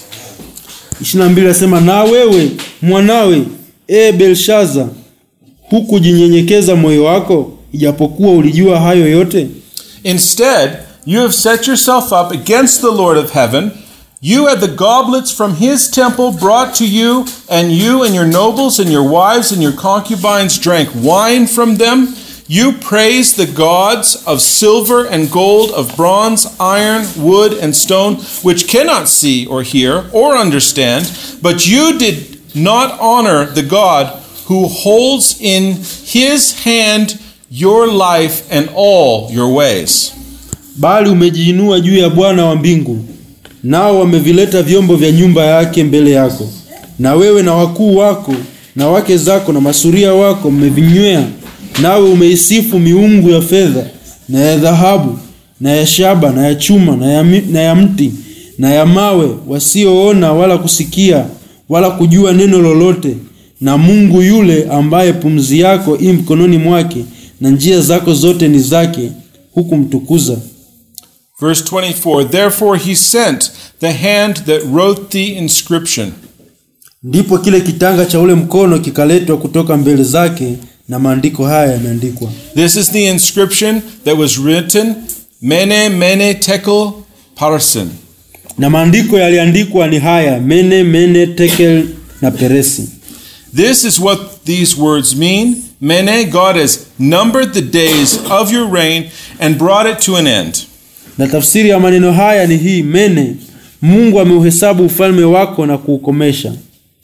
22 anasema na wewe mwanawe e belshaza hukujinyenyekeza moyo wako ijapokuwa ulijua hayo yote Instead, you have set yourself up against the Lord of heaven. You had the goblets from his temple brought to you, and you and your nobles and your wives and your concubines drank wine from them. You praised the gods of silver and gold, of bronze, iron, wood, and stone, which cannot see or hear or understand, but you did not honor the God who holds in his hand your life and all your ways. bali umejiinua juu ya bwana wa mbingu nao wamevileta vyombo vya nyumba yake mbele yako na wewe na wakuu wako na wake zako na masuria wako mmevinywea nawe umeisifu miungu ya fedha na ya dhahabu na ya shaba na ya chuma na ya, mi- na ya mti na ya mawe wasioona wala kusikia wala kujua neno lolote na mungu yule ambaye pumzi yako i mkononi mwake na njia zako zote ni zake hukumtukuza Verse 24 Therefore he sent the hand that wrote the inscription. ndipo kile kitanga cha ule mkono kikaletwa kutoka mbele zake na maandiko haya yameandikwa This is the inscription that was written Mene, Mene, Tekel, Parsin. na maandiko yaliandikwa ni haya mene mene tekel na peresi This is what these words mean. Mene, God has numbered the days of your reign and brought it to an end. na tafsiri ya maneno haya ni hii mene mungu ameuhesabu ufalme wako na kuukomesha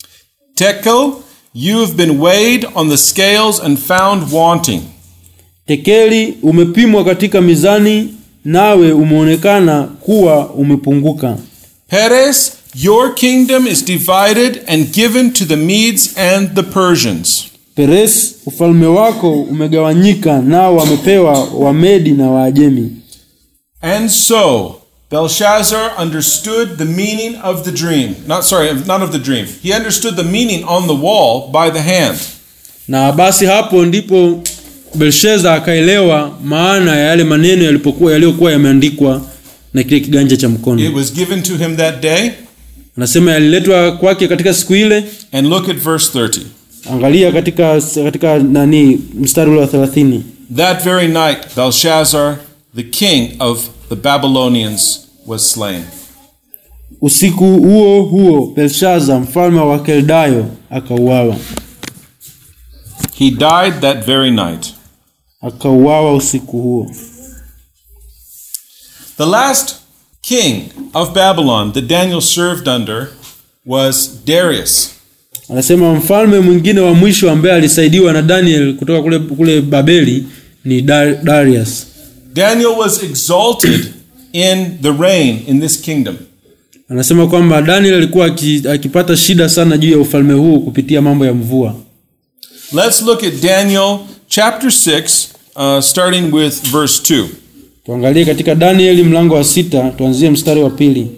Tekel, you have been weighed on the scales and found wanting. tekeli umepimwa katika mizani nawe umeonekana kuwa umepunguka Peres, your kingdom is divided and given to the Medes and the Persians. peres ufalme wako umegawanyika nao wamepewa wamedi na waajemi And so Belshazzar understood the meaning of the dream. Not sorry, not of the dream. He understood the meaning on the wall by the hand. na basi hapo ndipo belshaza akaelewa maana ya yale maneno yalipokuwa yaliyokuwa yameandikwa na kile kiganja cha It mkono was given to him that day. anasema yaliletwa kwake katika siku ile And look at verse 30. angalia katika katika nani mstari ule wa 30 That very night, Belshazzar, the king of the Babylonians, was slain. usiku huo huo belshaza mfalme wa keldayo akauawa He died that very night. akauawa usiku huo The last king of Babylon that Daniel served under was Darius. anasema mfalme mwingine wa mwisho ambaye alisaidiwa na daniel kutoka kule, kule babeli ni Dar- darius Daniel was exalted in the reign in this kingdom. anasema kwamba daniel alikuwa aki- akipata shida sana juu ya ufalme huu kupitia mambo ya mvua Let's look at Daniel chapter 6, uh, starting with verse 2. tuangalie katika danieli mlango wa sita tuanzie mstari wa pili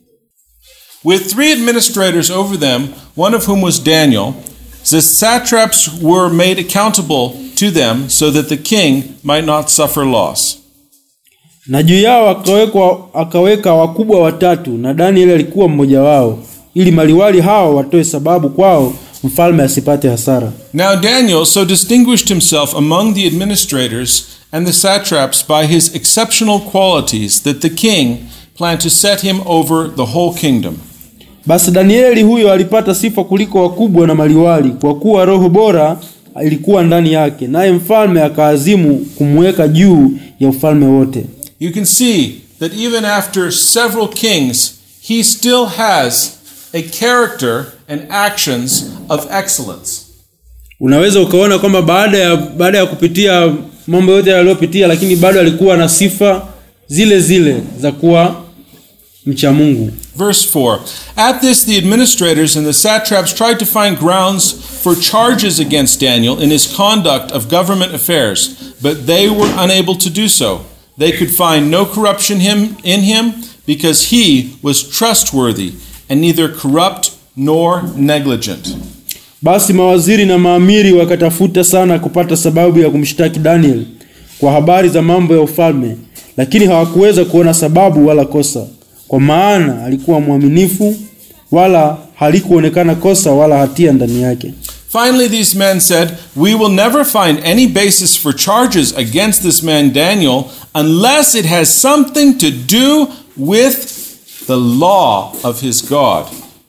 With three administrators over them, one of whom was Daniel, the satraps were made accountable to them so that the king might not suffer loss. na juu yao akawekwa, akaweka wakubwa watatu na danieli alikuwa mmoja wao ili maliwali hao watoe sababu kwao mfalme asipate hasara Now Daniel so distinguished himself among the administrators and the satraps by his exceptional qualities that the king planned to set him over the whole kingdom. basi danieli huyo alipata sifa kuliko wakubwa na maliwali kwa kuwa roho bora ilikuwa ndani yake naye mfalme akaazimu kumweka juu ya ufalme wote You can see that even after several kings, he still has a character and actions of excellence. unaweza ukaona kwamba baada ya baada ya kupitia mambo yote yaliyopitia lakini bado alikuwa na sifa zile zile za kuwa mcha mungu Verse 4 At this, the administrators and the satraps tried to find grounds for charges against Daniel in his conduct of government affairs, but they were unable to do so. They could find no corruption him, in him because he was trustworthy and neither corrupt nor negligent. basi mawaziri na maamiri wakatafuta sana kupata sababu ya kumshtaki daniel kwa habari za mambo ya ufalme lakini hawakuweza kuona sababu wala kosa kwa maana alikuwa mwaminifu wala halikuonekana kosa wala hatia ndani yake Finally, these men said, We will never find any basis for charges against this man Daniel unless it has something to do with the law of his God.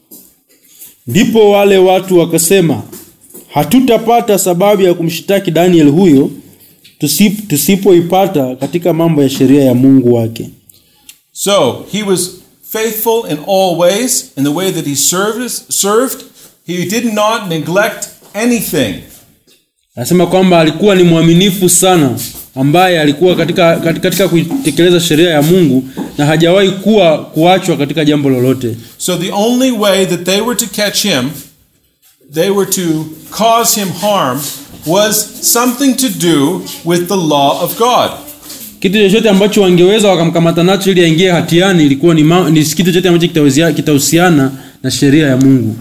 ndipo wale watu wakasema hatutapata sababu ya kumshtaki daniel huyo tusip- tusipoipata katika mambo ya sheria ya mungu wake So he was faithful in all ways, in the way that he served. served. He did not neglect anything. anasema kwamba alikuwa ni mwaminifu sana ambaye alikuwa katika, katika, katika kuitekeleza sheria ya mungu na hajawahi kuwa kuachwa katika jambo lolote So the only way that they were to catch him, they were to cause him harm, was something to do with the law of God. kitu chochote ambacho wangeweza wakamkamata nacho ili aingie hatiani ilikuwa ni, ma, ni kitu chochote ambacho kitawezia- kitahusiana na sheria ya mungu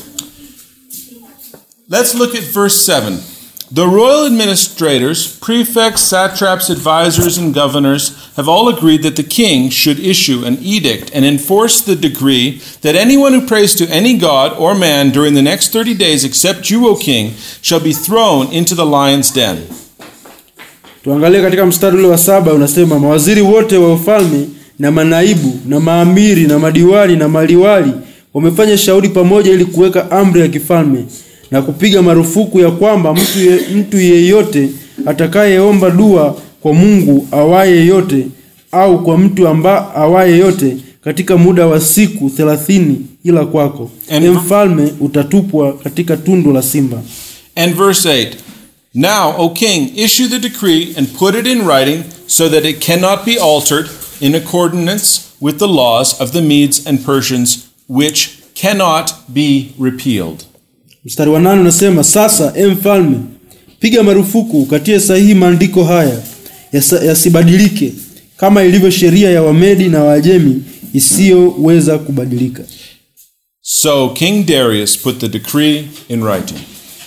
Let's look at verse 7. The royal administrators, prefects, satraps, advisors, and governors have all agreed that the king should issue an edict and enforce the decree that anyone who prays to any god or man during the next 30 days except you, O king, shall be thrown into the lion's den. tuangalie katika mstari ule wa saba unasema mawaziri wote wa ufalme na manaibu na maamiri na madiwani na maliwali wamefanya shauri pamoja ili kuweka amri ya kifalme na kupiga marufuku ya kwamba mtu, ye, mtu yeyote atakayeomba dua kwa mungu awaye yote au kwa mtu amba awaye yote katika muda wa siku thelathini ila kwako And- e mfalme utatupwa katika tundu la simba And verse 8 Now, O king, issue the decree and put it in writing so that it cannot be altered in accordance with the laws of the Medes and Persians, which cannot be repealed. Mstari wa nane unasema sasa, e mfalme, piga marufuku ukatie sahihi maandiko haya yasa- yasibadilike, kama ilivyo sheria ya Wamedi na Waajemi isiyoweza kubadilika. So King Darius put the decree in writing.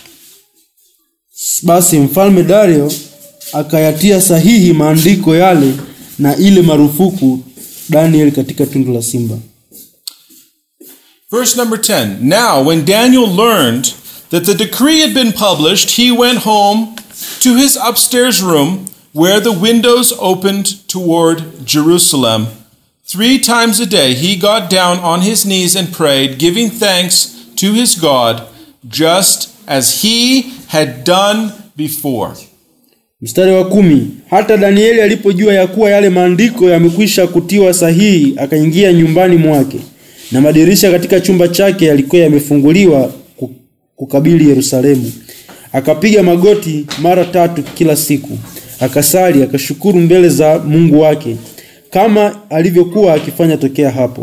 Basi mfalme Dario akayatia sahihi maandiko yale na ile marufuku Daniel katika tundu la simba. Verse number 10 Now, when Daniel learned that the decree had been published, he went home to his upstairs room where the windows opened toward Jerusalem. Three times a day he got down on his knees and prayed, giving thanks to his God, just as he had done before. Mstari wa kumi. Hata Danieli alipojua ya kuwa yale maandiko yamekwisha kutiwa sahihi, akaingia nyumbani mwake, na madirisha katika chumba chake yalikuwa yamefunguliwa ku- kukabili Yerusalemu. Akapiga magoti mara tatu kila siku, akasali, akashukuru mbele za Mungu wake, kama alivyokuwa akifanya tokea hapo.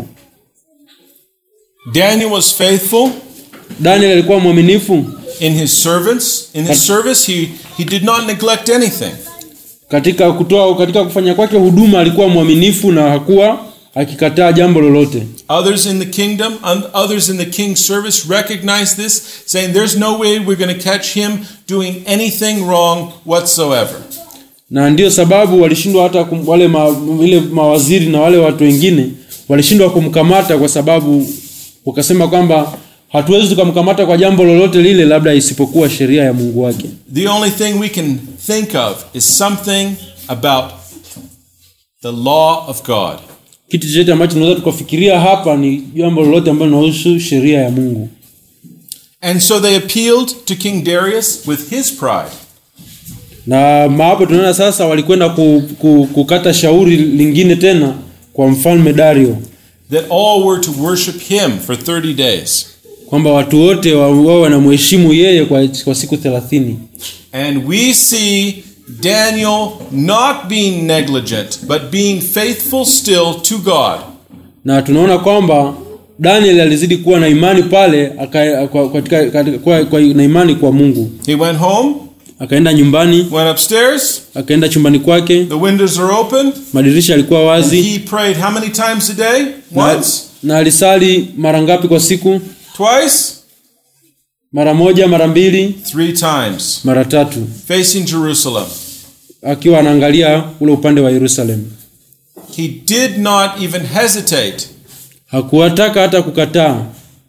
Daniel was faithful Daniel alikuwa mwaminifu in his servants. In his service, he, he did not neglect anything. katika kutoa, katika kufanya kwake huduma alikuwa mwaminifu na hakuwa akikataa jambo lolote. Others in the kingdom, and others in the king's service recognize this, saying, There's no way we're going to catch him doing anything wrong whatsoever. na ndiyo sababu walishindwa hata kum, wale ma, ile mawaziri na wale watu wengine walishindwa kumkamata kwa sababu wakasema kwamba hatuwezi tukamkamata kwa jambo lolote lile labda isipokuwa sheria ya Mungu wake. The only thing we can think of is something about the law of God. Kitu chochote ambacho tunaweza tukafikiria hapa ni jambo lolote ambalo linahusu sheria ya Mungu. And so they appealed to King Darius with his pride. Na maapo tunaona sasa walikwenda ku, ku, kukata shauri lingine tena kwa mfalme Dario that all were to worship him for 30 days. kwamba watu wote wa- wao wanamheshimu yeye kwa, kwa siku thelathini. And we see Daniel not being negligent, but being faithful still to God. na tunaona kwamba Daniel alizidi kuwa na imani pale aka, kwa, katika, katika, kwa, kwa, na imani kwa Mungu. He went home, Akaenda nyumbani, went upstairs, akaenda chumbani kwake, the windows are open, madirisha yalikuwa and wazi he prayed how many times a day? na, Once? na alisali mara ngapi kwa siku? Twice? Mara moja, mara mbili, Three times. mara tatu, Facing Jerusalem. akiwa anaangalia ule upande wa Yerusalemu. He did not even hesitate. Hakuwataka hata kukataa.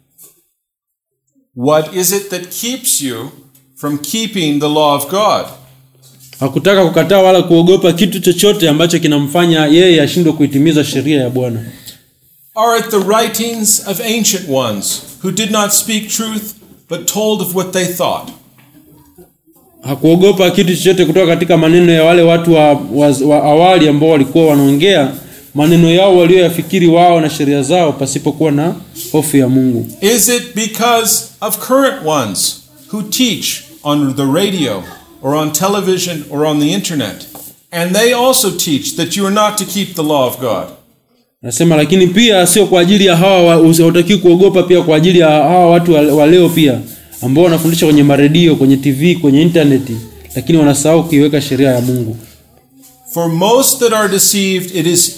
What is it that keeps you from keeping the law of God? Hakutaka kukataa wala kuogopa kitu chochote ambacho kinamfanya yeye ashindwe kuitimiza sheria ya Bwana. Are it the writings of ancient ones who did not speak truth but told of what they thought? hakuogopa kitu chochote kutoka katika maneno ya wale watu wa, wa, wa awali ambao walikuwa wanaongea maneno yao walioyafikiri wao na sheria zao pasipokuwa na hofu ya Mungu. Is it because of current ones who teach on the radio or on television or on the internet? And they also teach that you are not to keep the law of God. Nasema lakini pia sio kwa ajili ya hawa wa- usi- hautakiwi kuogopa pia kwa ajili ya hawa watu wa, wa leo pia ambao wanafundisha kwenye maredio, kwenye TV, kwenye intaneti lakini wanasahau kuiweka sheria ya Mungu. For most that are deceived, it is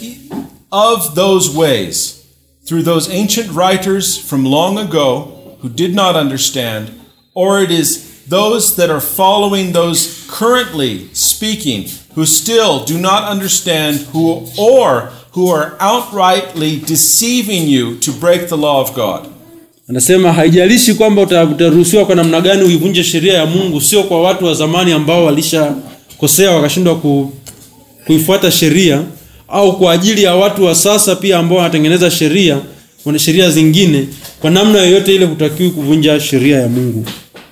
of those ways, through those ancient writers from long ago who did not understand, or it is those that are following those currently speaking who still do not understand, who or who are outrightly deceiving you to break the law of God. Anasema haijalishi kwamba uta- utaruhusiwa kwa namna gani uivunje sheria ya Mungu, sio kwa watu wa zamani ambao walishakosea wakashindwa ku, kuifuata sheria, au kwa ajili ya watu wa sasa pia ambao wanatengeneza sheria, wana sheria zingine. Kwa namna yoyote ile, hutakiwi kuvunja sheria ya Mungu,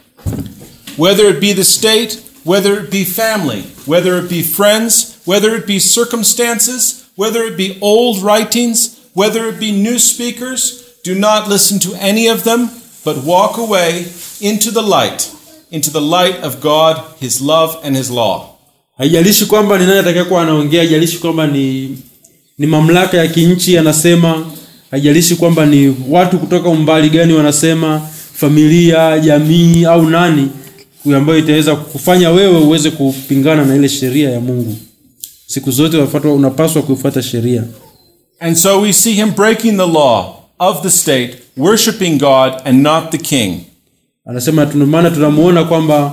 Whether it be the state, whether it be family, whether it be friends, whether it be circumstances, whether it be old writings, whether it be new speakers, do not listen to any of them, but walk away into the light, into the light of God, His love, and His law. haijalishi kwamba ni nani atakayekuwa anaongea, haijalishi kwamba ni ni mamlaka ya kinchi anasema, haijalishi kwamba ni watu kutoka umbali gani wanasema, familia, jamii au nani ambayo itaweza kufanya wewe uweze kupingana na ile sheria ya Mungu. Siku zote unafuatwa- unapaswa kuifuata sheria. And so we see him breaking the law of the state, worshiping God and not the king. Anasema tuna maana tunamuona kwamba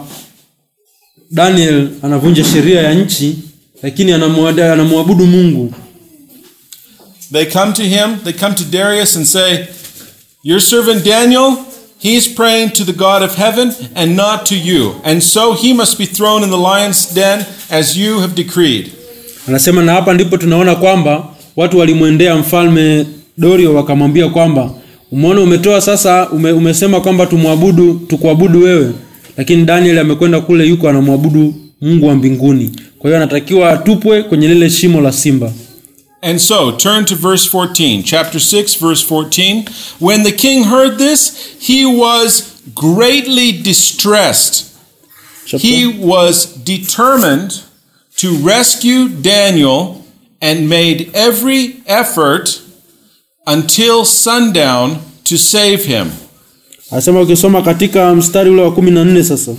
Daniel anavunja sheria ya nchi, lakini anamwada- anamwabudu Mungu. They come to him, they come to Darius and say, Your servant Daniel, he's praying to the God of heaven and not to you. And so he must be thrown in the lion's den as you have decreed. Anasema na hapa ndipo tunaona kwamba watu walimwendea mfalme Dorio wakamwambia kwamba umeona umetoa sasa ume, umesema kwamba tumwabudu tukuabudu wewe, lakini Daniel amekwenda kule yuko anamwabudu Mungu wa mbinguni. Kwa hiyo anatakiwa atupwe kwenye lile shimo la simba. And so, turn to verse 14, chapter 6, verse 14. When the king heard this, he was greatly distressed. Chapter- He was determined to rescue Daniel and made every effort until sundown to save him. Anasema ukisoma katika mstari ule wa kumi na nne sasa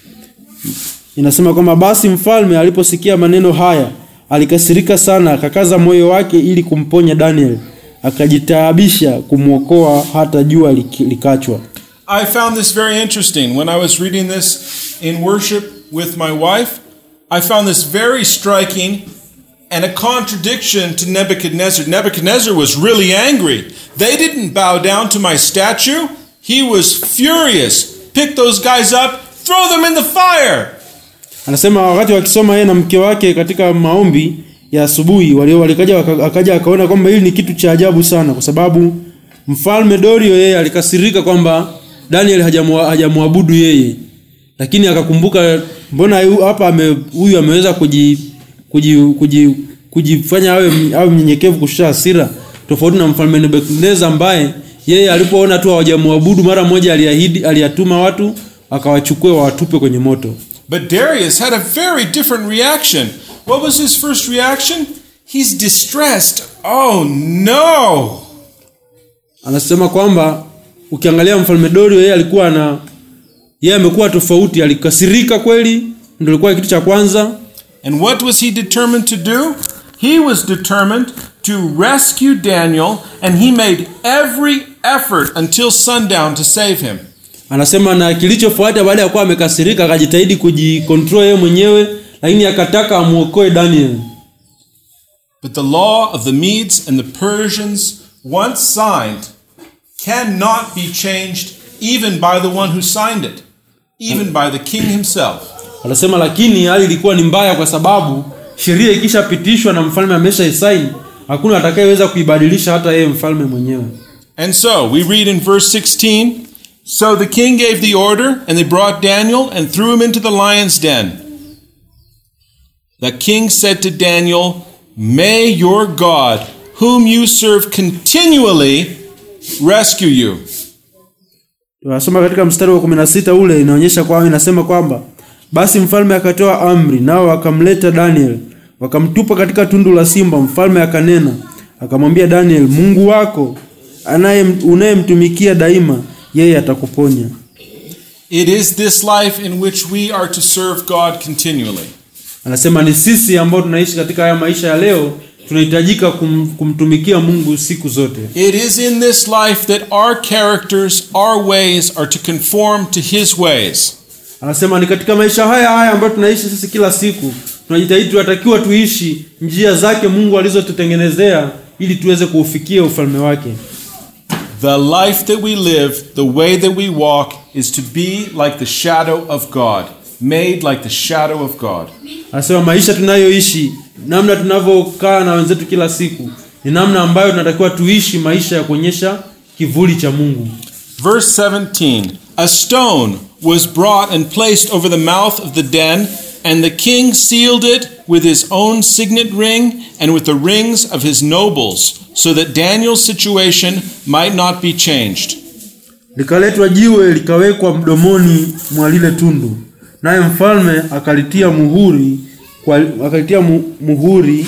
inasema kwamba basi mfalme aliposikia maneno haya alikasirika sana, akakaza moyo wake ili kumponya Daniel, akajitaabisha kumwokoa hata jua liki- likachwa. I found this very interesting. When I was reading this in worship with my wife, I found this very striking and a contradiction to Nebuchadnezzar. Nebuchadnezzar was really angry. They didn't bow down to my statue. He was furious. Pick those guys up, throw them in the fire. Anasema wakati wakisoma yeye na mke wake katika maombi ya asubuhi, walio walikaja waka- akaja akaona kwamba hili ni kitu cha ajabu sana, kwa sababu mfalme Dario yeye alikasirika kwamba Daniel hajamwa- hajamwabudu yeye, lakini akakumbuka mbona yu- hapa ame- huyu ameweza kuji, kuji, kuji, kujifanya awe awe mnyenyekevu kushusha hasira, tofauti na mfalme Nebukadneza ambaye yeye alipoona tu hawajamwabudu mara moja aliahidi, aliyatuma watu akawachukue wawatupe kwenye moto. But Darius had a very different reaction. What was his first reaction? He's distressed. Oh no! anasema kwamba ukiangalia mfalme Dario yeye alikuwa ana yeye amekuwa tofauti, alikasirika kweli, ndio ilikuwa kitu cha kwanza. And what was he determined to do? He was determined to rescue Daniel, and he made every effort until sundown to save him. Anasema na kilichofuata baada ya kuwa amekasirika, akajitahidi kujikontrol yeye mwenyewe, lakini akataka amuokoe Daniel. But the law of the Medes and the Persians, once signed, cannot be changed even by the one who signed it, even by the king himself. Anasema lakini hali ilikuwa ni mbaya, kwa sababu sheria ikishapitishwa na mfalme ameshaisaini, hakuna atakayeweza kuibadilisha, hata yeye mfalme mwenyewe. And so we read in verse 16 So the king gave the order, and they brought Daniel and threw him into the lion's den. The king said to Daniel, May your God, whom you serve continually, rescue you. Tunasoma katika mstari wa 16 ule inaonyesha kwamba inasema kwamba basi mfalme akatoa amri, nao wakamleta Daniel, wakamtupa katika tundu la simba. Mfalme akanena akamwambia Daniel, Mungu wako anaye unayemtumikia daima, yeye atakuponya. It is this life in which we are to serve God continually. Anasema ni sisi ambao tunaishi katika haya maisha ya leo tunahitajika kum, kumtumikia Mungu siku zote. It is in this life that our characters, our ways are to conform to His ways. Anasema ni katika maisha haya haya ambayo tunaishi sisi kila siku, tunajitahidi tunatakiwa tuishi njia zake Mungu alizotutengenezea ili tuweze kuufikia ufalme wake. The life that we live, the way that we walk, is to be like the shadow of God, made like the shadow of God. Anasema maisha tunayoishi, namna tunavyokaa na wenzetu kila siku, ni namna ambayo tunatakiwa tuishi maisha ya kuonyesha kivuli cha Mungu. Verse 17 A stone was brought and placed over the mouth of the den, and the king sealed it with his own signet ring and with the rings of his nobles, so that Daniel's situation might not be changed. Likaletwa jiwe likawekwa mdomoni mwa lile tundu, naye mfalme akalitia muhuri kwa, akalitia mu, muhuri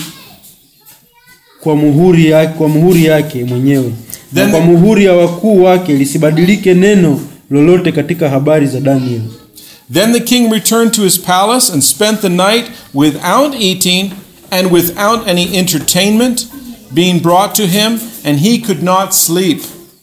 kwa muhuri yake, kwa muhuri yake mwenyewe na Then- kwa muhuri ya wakuu wake lisibadilike neno lolote katika habari za Daniel. Then the king returned to his palace and spent the night without eating and without any entertainment being brought to him, and he could not sleep.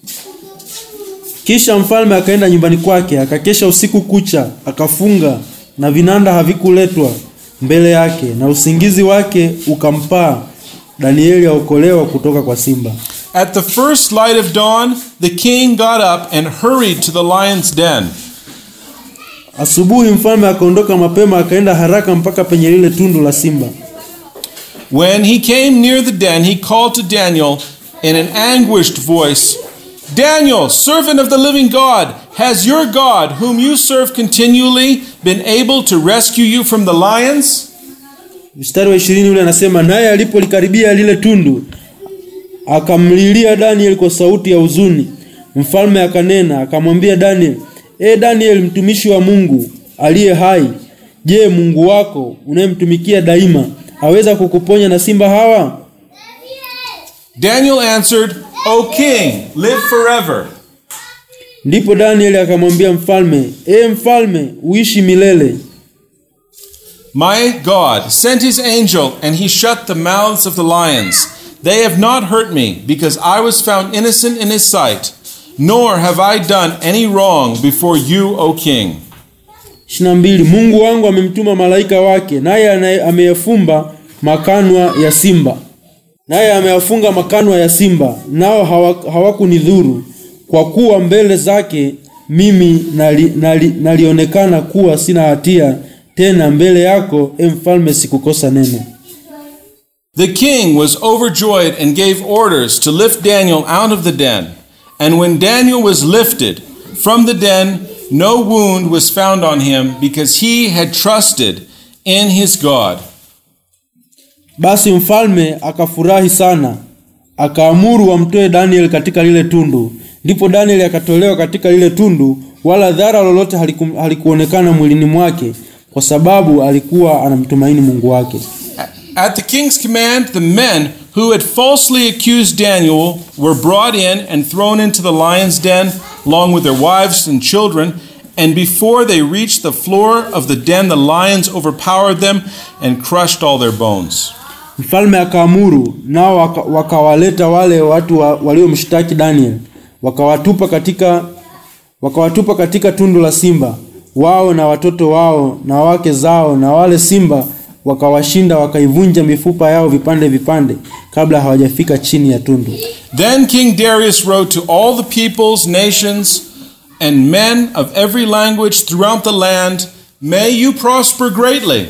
Kisha mfalme akaenda nyumbani kwake akakesha usiku kucha, akafunga na vinanda havikuletwa mbele yake, na usingizi wake ukampaa, Danieli aokolewa kutoka kwa simba. At the first light of dawn, the king got up and hurried to the lion's den. Asubuhi mfalme akaondoka mapema akaenda haraka mpaka penye lile tundu la simba. When he came near the den, he called to Daniel in an anguished voice Daniel, servant of the living God, has your God, whom you serve continually, been able to rescue you from the lions? Mstari wa ishirini ule anasema, naye alipolikaribia lile tundu akamlilia Daniel kwa sauti ya huzuni. Mfalme akanena akamwambia Daniel, e Daniel, mtumishi wa Mungu aliye hai, je, Mungu wako unayemtumikia daima aweza kukuponya na simba hawa? Daniel answered, O king, live forever. Ndipo Daniel akamwambia mfalme, e mfalme, uishi milele. My God sent his angel, and he shut the mouths of the lions. They have not hurt me, because I was found innocent in his sight, nor have I done any wrong before you, O king. 22 Mungu wangu amemtuma malaika wake, naye anaye- ameyafumba makanwa ya simba, naye ameyafunga makanwa ya simba, nao hawa- hawakunidhuru, kwa kuwa mbele zake mimi nali, nali, nalionekana kuwa sina hatia, tena mbele yako, e mfalme, sikukosa neno. The king was overjoyed and gave orders to lift Daniel out of the den. And when Daniel was lifted from the den, no wound was found on him, because he had trusted in his God. Basi mfalme akafurahi sana, akaamuru wamtoe Daniel katika lile tundu. Ndipo Daniel akatolewa katika lile tundu, wala dhara lolote haliku, halikuonekana mwilini mwake, kwa sababu alikuwa anamtumaini Mungu wake. At the king's command, the men who had falsely accused Daniel were brought in and thrown into the lion's den, along with their wives and children. And before they reached the floor of the den, the lions overpowered them and crushed all their bones. Mfalme akaamuru, nao waka- wakawaleta wale watu wa, waliomshtaki Daniel, wakawatupa katika wakawatupa katika tundu la simba, wao na watoto wao na wake zao, na wale simba wakawashinda, wakaivunja mifupa yao vipande vipande, kabla hawajafika chini ya tundu. Then King Darius wrote to all the peoples, nations, and men of every language throughout the land, May you prosper greatly.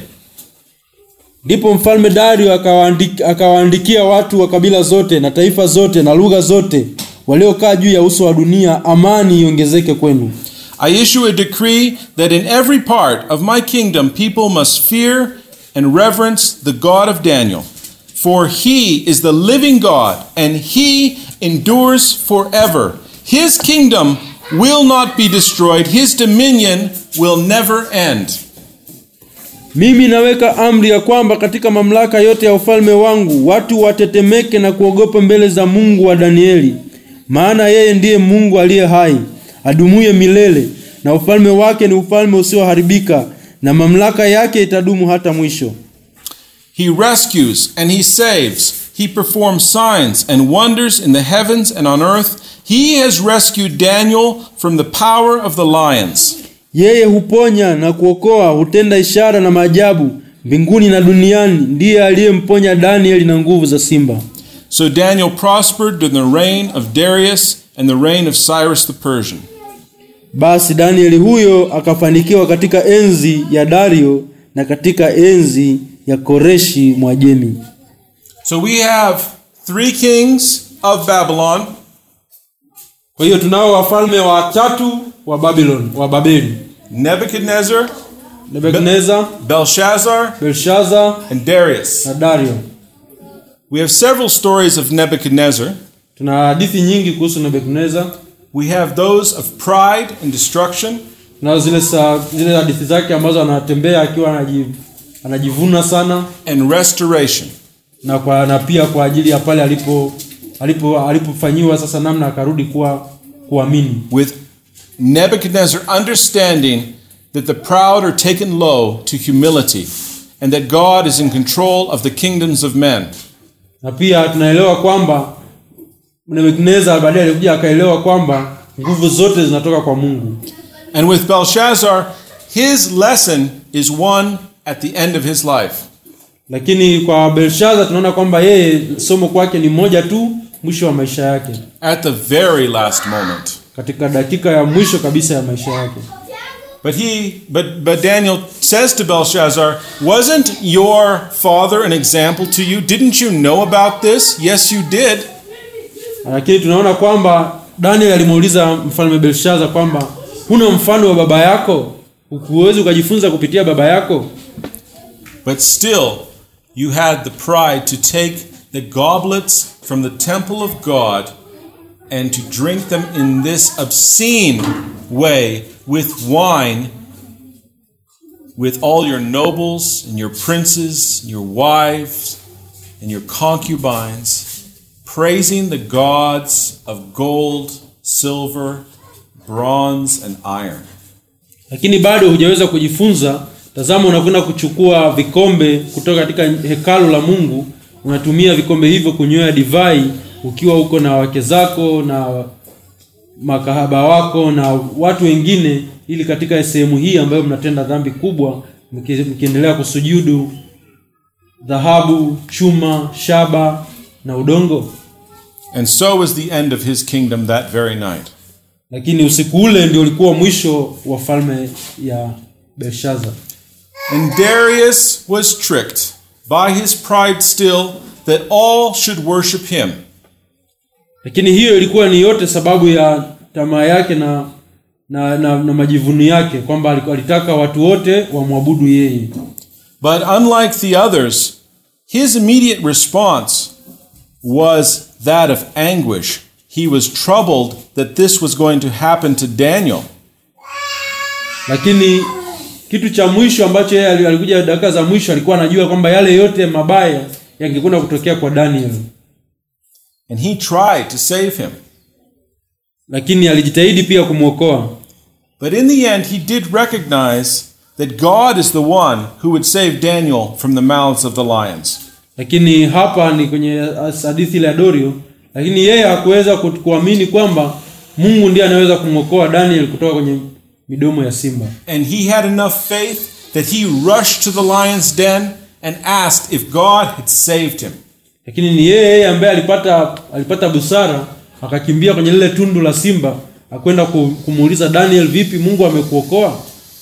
Ndipo mfalme Dario akawaandik- akawaandikia watu wa kabila zote na taifa zote na lugha zote waliokaa juu ya uso wa dunia, amani iongezeke kwenu. I issue a decree that in every part of my kingdom people must fear and reverence the God of Daniel. For he is the living God, and he endures forever. His kingdom will not be destroyed, his dominion will never end. Mimi naweka amri ya kwamba katika mamlaka yote ya ufalme wangu watu watetemeke na kuogopa mbele za Mungu wa Danieli, maana yeye ndiye Mungu aliye hai, adumuye milele, na ufalme wake ni ufalme usioharibika, na mamlaka yake itadumu hata mwisho. He rescues and he saves. He performs signs and wonders in the heavens and on earth. He has rescued Daniel from the power of the lions. Yeye huponya na kuokoa, hutenda ishara na maajabu mbinguni na duniani. Ndiye aliyemponya Danieli na nguvu za simba. So Daniel prospered during the reign of Darius and the reign of Cyrus the Persian. Basi Danieli huyo akafanikiwa katika enzi ya Dario na katika enzi ya Koreshi Mwajemi. So we have three kings of Babylon, Kwa hiyo tunao wafalme watatu wa Babylon, wa Babeli: Nebuchadnezzar, Nebukadneza, Belshazzar, Belshaza and Darius. na Dario. We have several stories of Nebuchadnezzar. Tuna hadithi nyingi kuhusu Nebukadneza. We have those of pride and destruction, Tunazo zile sa, zile hadithi zake ambazo anatembea akiwa anaji, anajivuna sana and restoration. na kwa, na pia kwa ajili ya pale alipo alipo alipofanyiwa sasa namna akarudi kuwa kuamini. with Nebuchadnezzar understanding that the proud are taken low to humility and that God is in control of the kingdoms of men. Na pia tunaelewa kwamba Nebukadneza baadaye alikuja akaelewa kwamba nguvu zote zinatoka kwa Mungu. And with Belshazzar, his lesson is one at the end of his life. lakini kwa belshaza tunaona kwamba yeye somo kwake ni moja tu mwisho wa maisha yake at the very last moment. katika dakika ya mwisho kabisa ya maisha yake But he, but, but Daniel says to Belshazzar, Wasn't your father an example to you? Didn't you know about this? Yes, you did. lakini tunaona kwamba daniel alimuuliza mfalme belshaza kwamba huna mfano wa baba yako huwezi ukajifunza kupitia baba yako But still, you had the pride to take the goblets from the temple of God and to drink them in this obscene way with wine with all your nobles and your princes, and your wives and your concubines, praising the gods of gold, silver, bronze, and iron. lakini bado hujaweza kujifunza tazama unakwenda kuchukua vikombe kutoka katika hekalu la mungu unatumia vikombe hivyo kunywea divai ukiwa huko na wake zako na makahaba wako na watu wengine ili katika sehemu hii ambayo mnatenda dhambi kubwa mki- mkiendelea kusujudu dhahabu chuma shaba na udongo And so was the end of his kingdom that very night. lakini usiku ule ndio ulikuwa mwisho wa falme ya belshaza And Darius was tricked by his pride still that all should worship him. lakini hiyo ilikuwa ni yote sababu ya tamaa yake na na, na, na majivuno yake kwamba aliku- alitaka watu wote wamwabudu yeye But unlike the others, his immediate response was that of anguish. He was troubled that this was going to happen to Daniel. lakini kitu cha mwisho ambacho yeye ali- alikuja dakika za mwisho alikuwa anajua kwamba yale yote mabaya yangekwenda kutokea kwa daniel And he tried to save him. lakini alijitahidi pia kumwokoa But in the end, he did recognize that God is the one who would save Daniel from the mouths of the lions. lakini hapa ni kwenye hadithi ile ya dorio lakini yeye hakuweza ku- kuamini kwamba mungu ndiye anaweza kumwokoa daniel kutoka kwenye midomo ya simba And he had enough faith that he rushed to the lion's den and asked if God had saved him. lakini ni yeye yeye ambaye alipata alipata busara akakimbia kwenye lile tundu la simba akwenda ku- kumuuliza daniel vipi mungu amekuokoa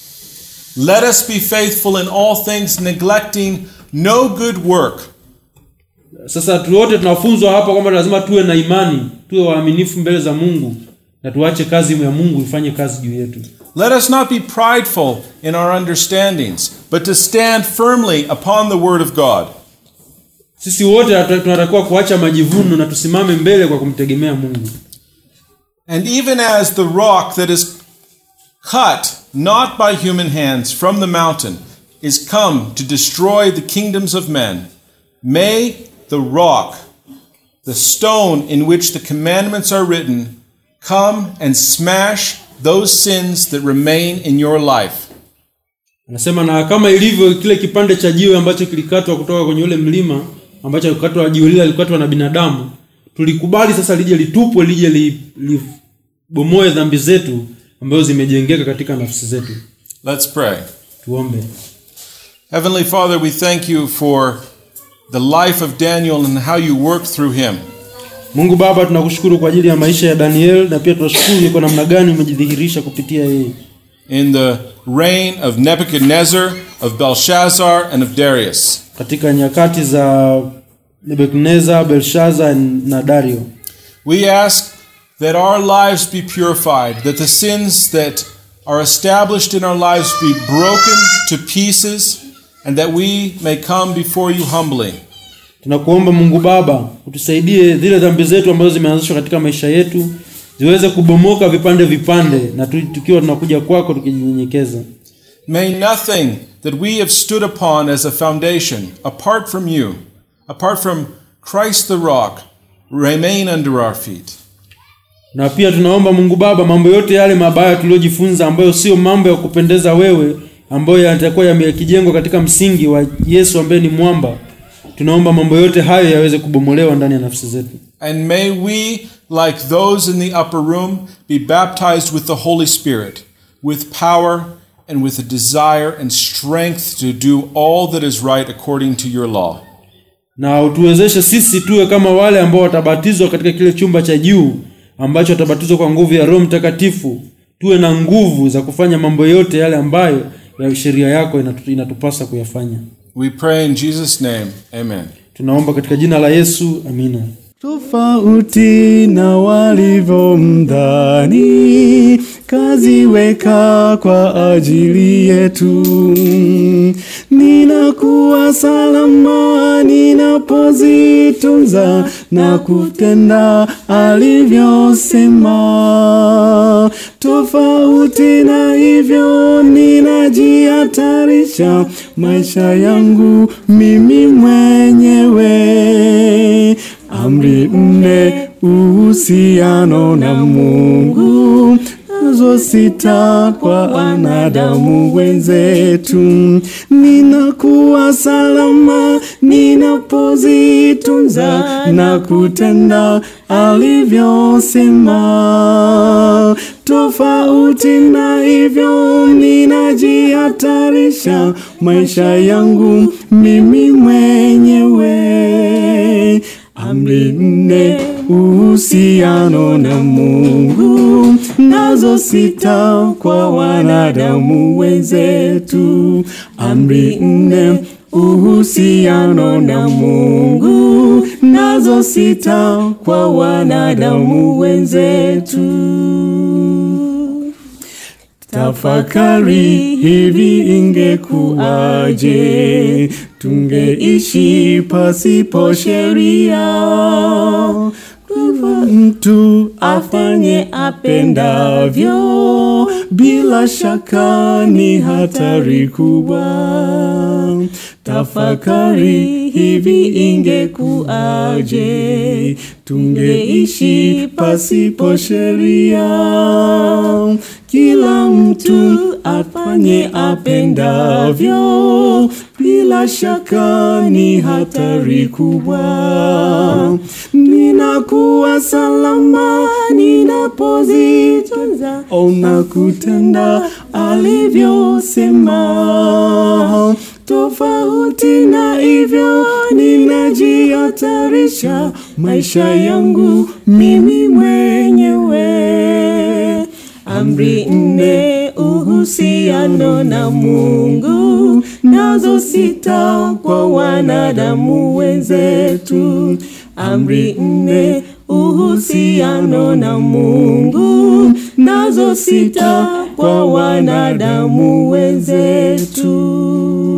Let us be faithful in all things, neglecting no good work, sasa tu wote tunafunzwa hapa kwamba lazima tuwe na imani tuwe waaminifu mbele za mungu na tuache kazi ya mungu ifanye kazi juu yetu Let us not be prideful in our understandings, but to stand firmly upon the Word of God. sisi wote hatu- tunatakiwa kuacha majivuno na tusimame mbele kwa kumtegemea mungu And even as the rock that is cut not by human hands from the mountain is come to destroy the kingdoms of men, may the rock, the stone in which the commandments are written, come and smash those sins that remain in your life. anasema na kama ilivyo kile kipande cha jiwe ambacho kilikatwa kutoka kwenye ule mlima ambacho alikatwa jiwe lile alikatwa na binadamu tulikubali sasa lije litupwe lije li- libomoe dhambi zetu ambazo zimejengeka katika nafsi zetu Let's pray. tuombe Heavenly Father, we thank you for the life of Daniel and how you worked through him. mungu baba tunakushukuru kwa ajili ya maisha ya daniel na pia tunashukuru ni kwa namna gani umejidhihirisha kupitia yeye in the reign of Nebuchadnezzar, of Belshazzar, and of Darius. katika nyakati za nebukadnezar belshaza na dario We ask that our lives be purified, that the sins that are established in our lives be broken to pieces, and that we may come before you humbly. tunakuomba mungu baba utusaidie zile dhambi zetu ambazo zimeanzishwa katika maisha yetu ziweze kubomoka vipande vipande na tu, tukiwa tunakuja kwako tukijinyenyekeza May nothing that we have stood upon as a foundation, apart from you, apart from Christ the rock, remain under our feet. na pia tunaomba mungu baba mambo yote yale mabaya tuliyojifunza ambayo sio mambo ya kupendeza wewe ambayo yatakuwa yamekijengwa katika msingi wa yesu ambaye ni mwamba tunaomba mambo yote hayo yaweze kubomolewa ndani ya nafsi zetu And may we, like those in the upper room, be baptized with the Holy Spirit, with power and with a desire and strength to do all that is right according to your law. na utuwezeshe sisi tuwe kama wale ambao watabatizwa katika kile chumba cha juu ambacho watabatizwa kwa nguvu ya Roho Mtakatifu. Tuwe na nguvu za kufanya mambo yote yale ambayo ya sheria yako inatu, inatupasa kuyafanya. We pray in Jesus' name. Amen. Tunaomba katika jina la Yesu, amina. tofauti na walivyomdhani, kaziweka kwa ajili yetu. Ninakuwa salama ninapozitunza na kutenda alivyosema. Tofauti na hivyo, ninajihatarisha maisha yangu mimi mwenyewe. Amri nne uhusiano na Mungu, nazo sita kwa wanadamu wenzetu. Ninakuwa salama ninapozitunza na kutenda alivyosema. Tofauti na hivyo, ninajihatarisha maisha yangu mimi mwenyewe. Amri nne uhusiano na Mungu, nazo sita kwa wanadamu wenzetu. Amri nne uhusiano na Mungu, nazo sita kwa wanadamu wenzetu. Tafakari hivi ingekuwaje tungeishi pasipo sheria. Kwa mtu afanye apendavyo, bila shaka ni hatari kubwa. Tafakari hivi ingekuwaje tungeishi pasipo sheria. Kila mtu afanye apendavyo, bila shaka ni hatari kubwa. Ninakuwa salama ninapozitunza ona kutenda alivyosema. Tofauti na hivyo, ninajihatarisha maisha yangu mimi mwenyewe. Amri nne uhusiano na Mungu, nazo sita kwa wanadamu wenzetu. Amri nne uhusiano na Mungu, nazo sita kwa wanadamu wenzetu.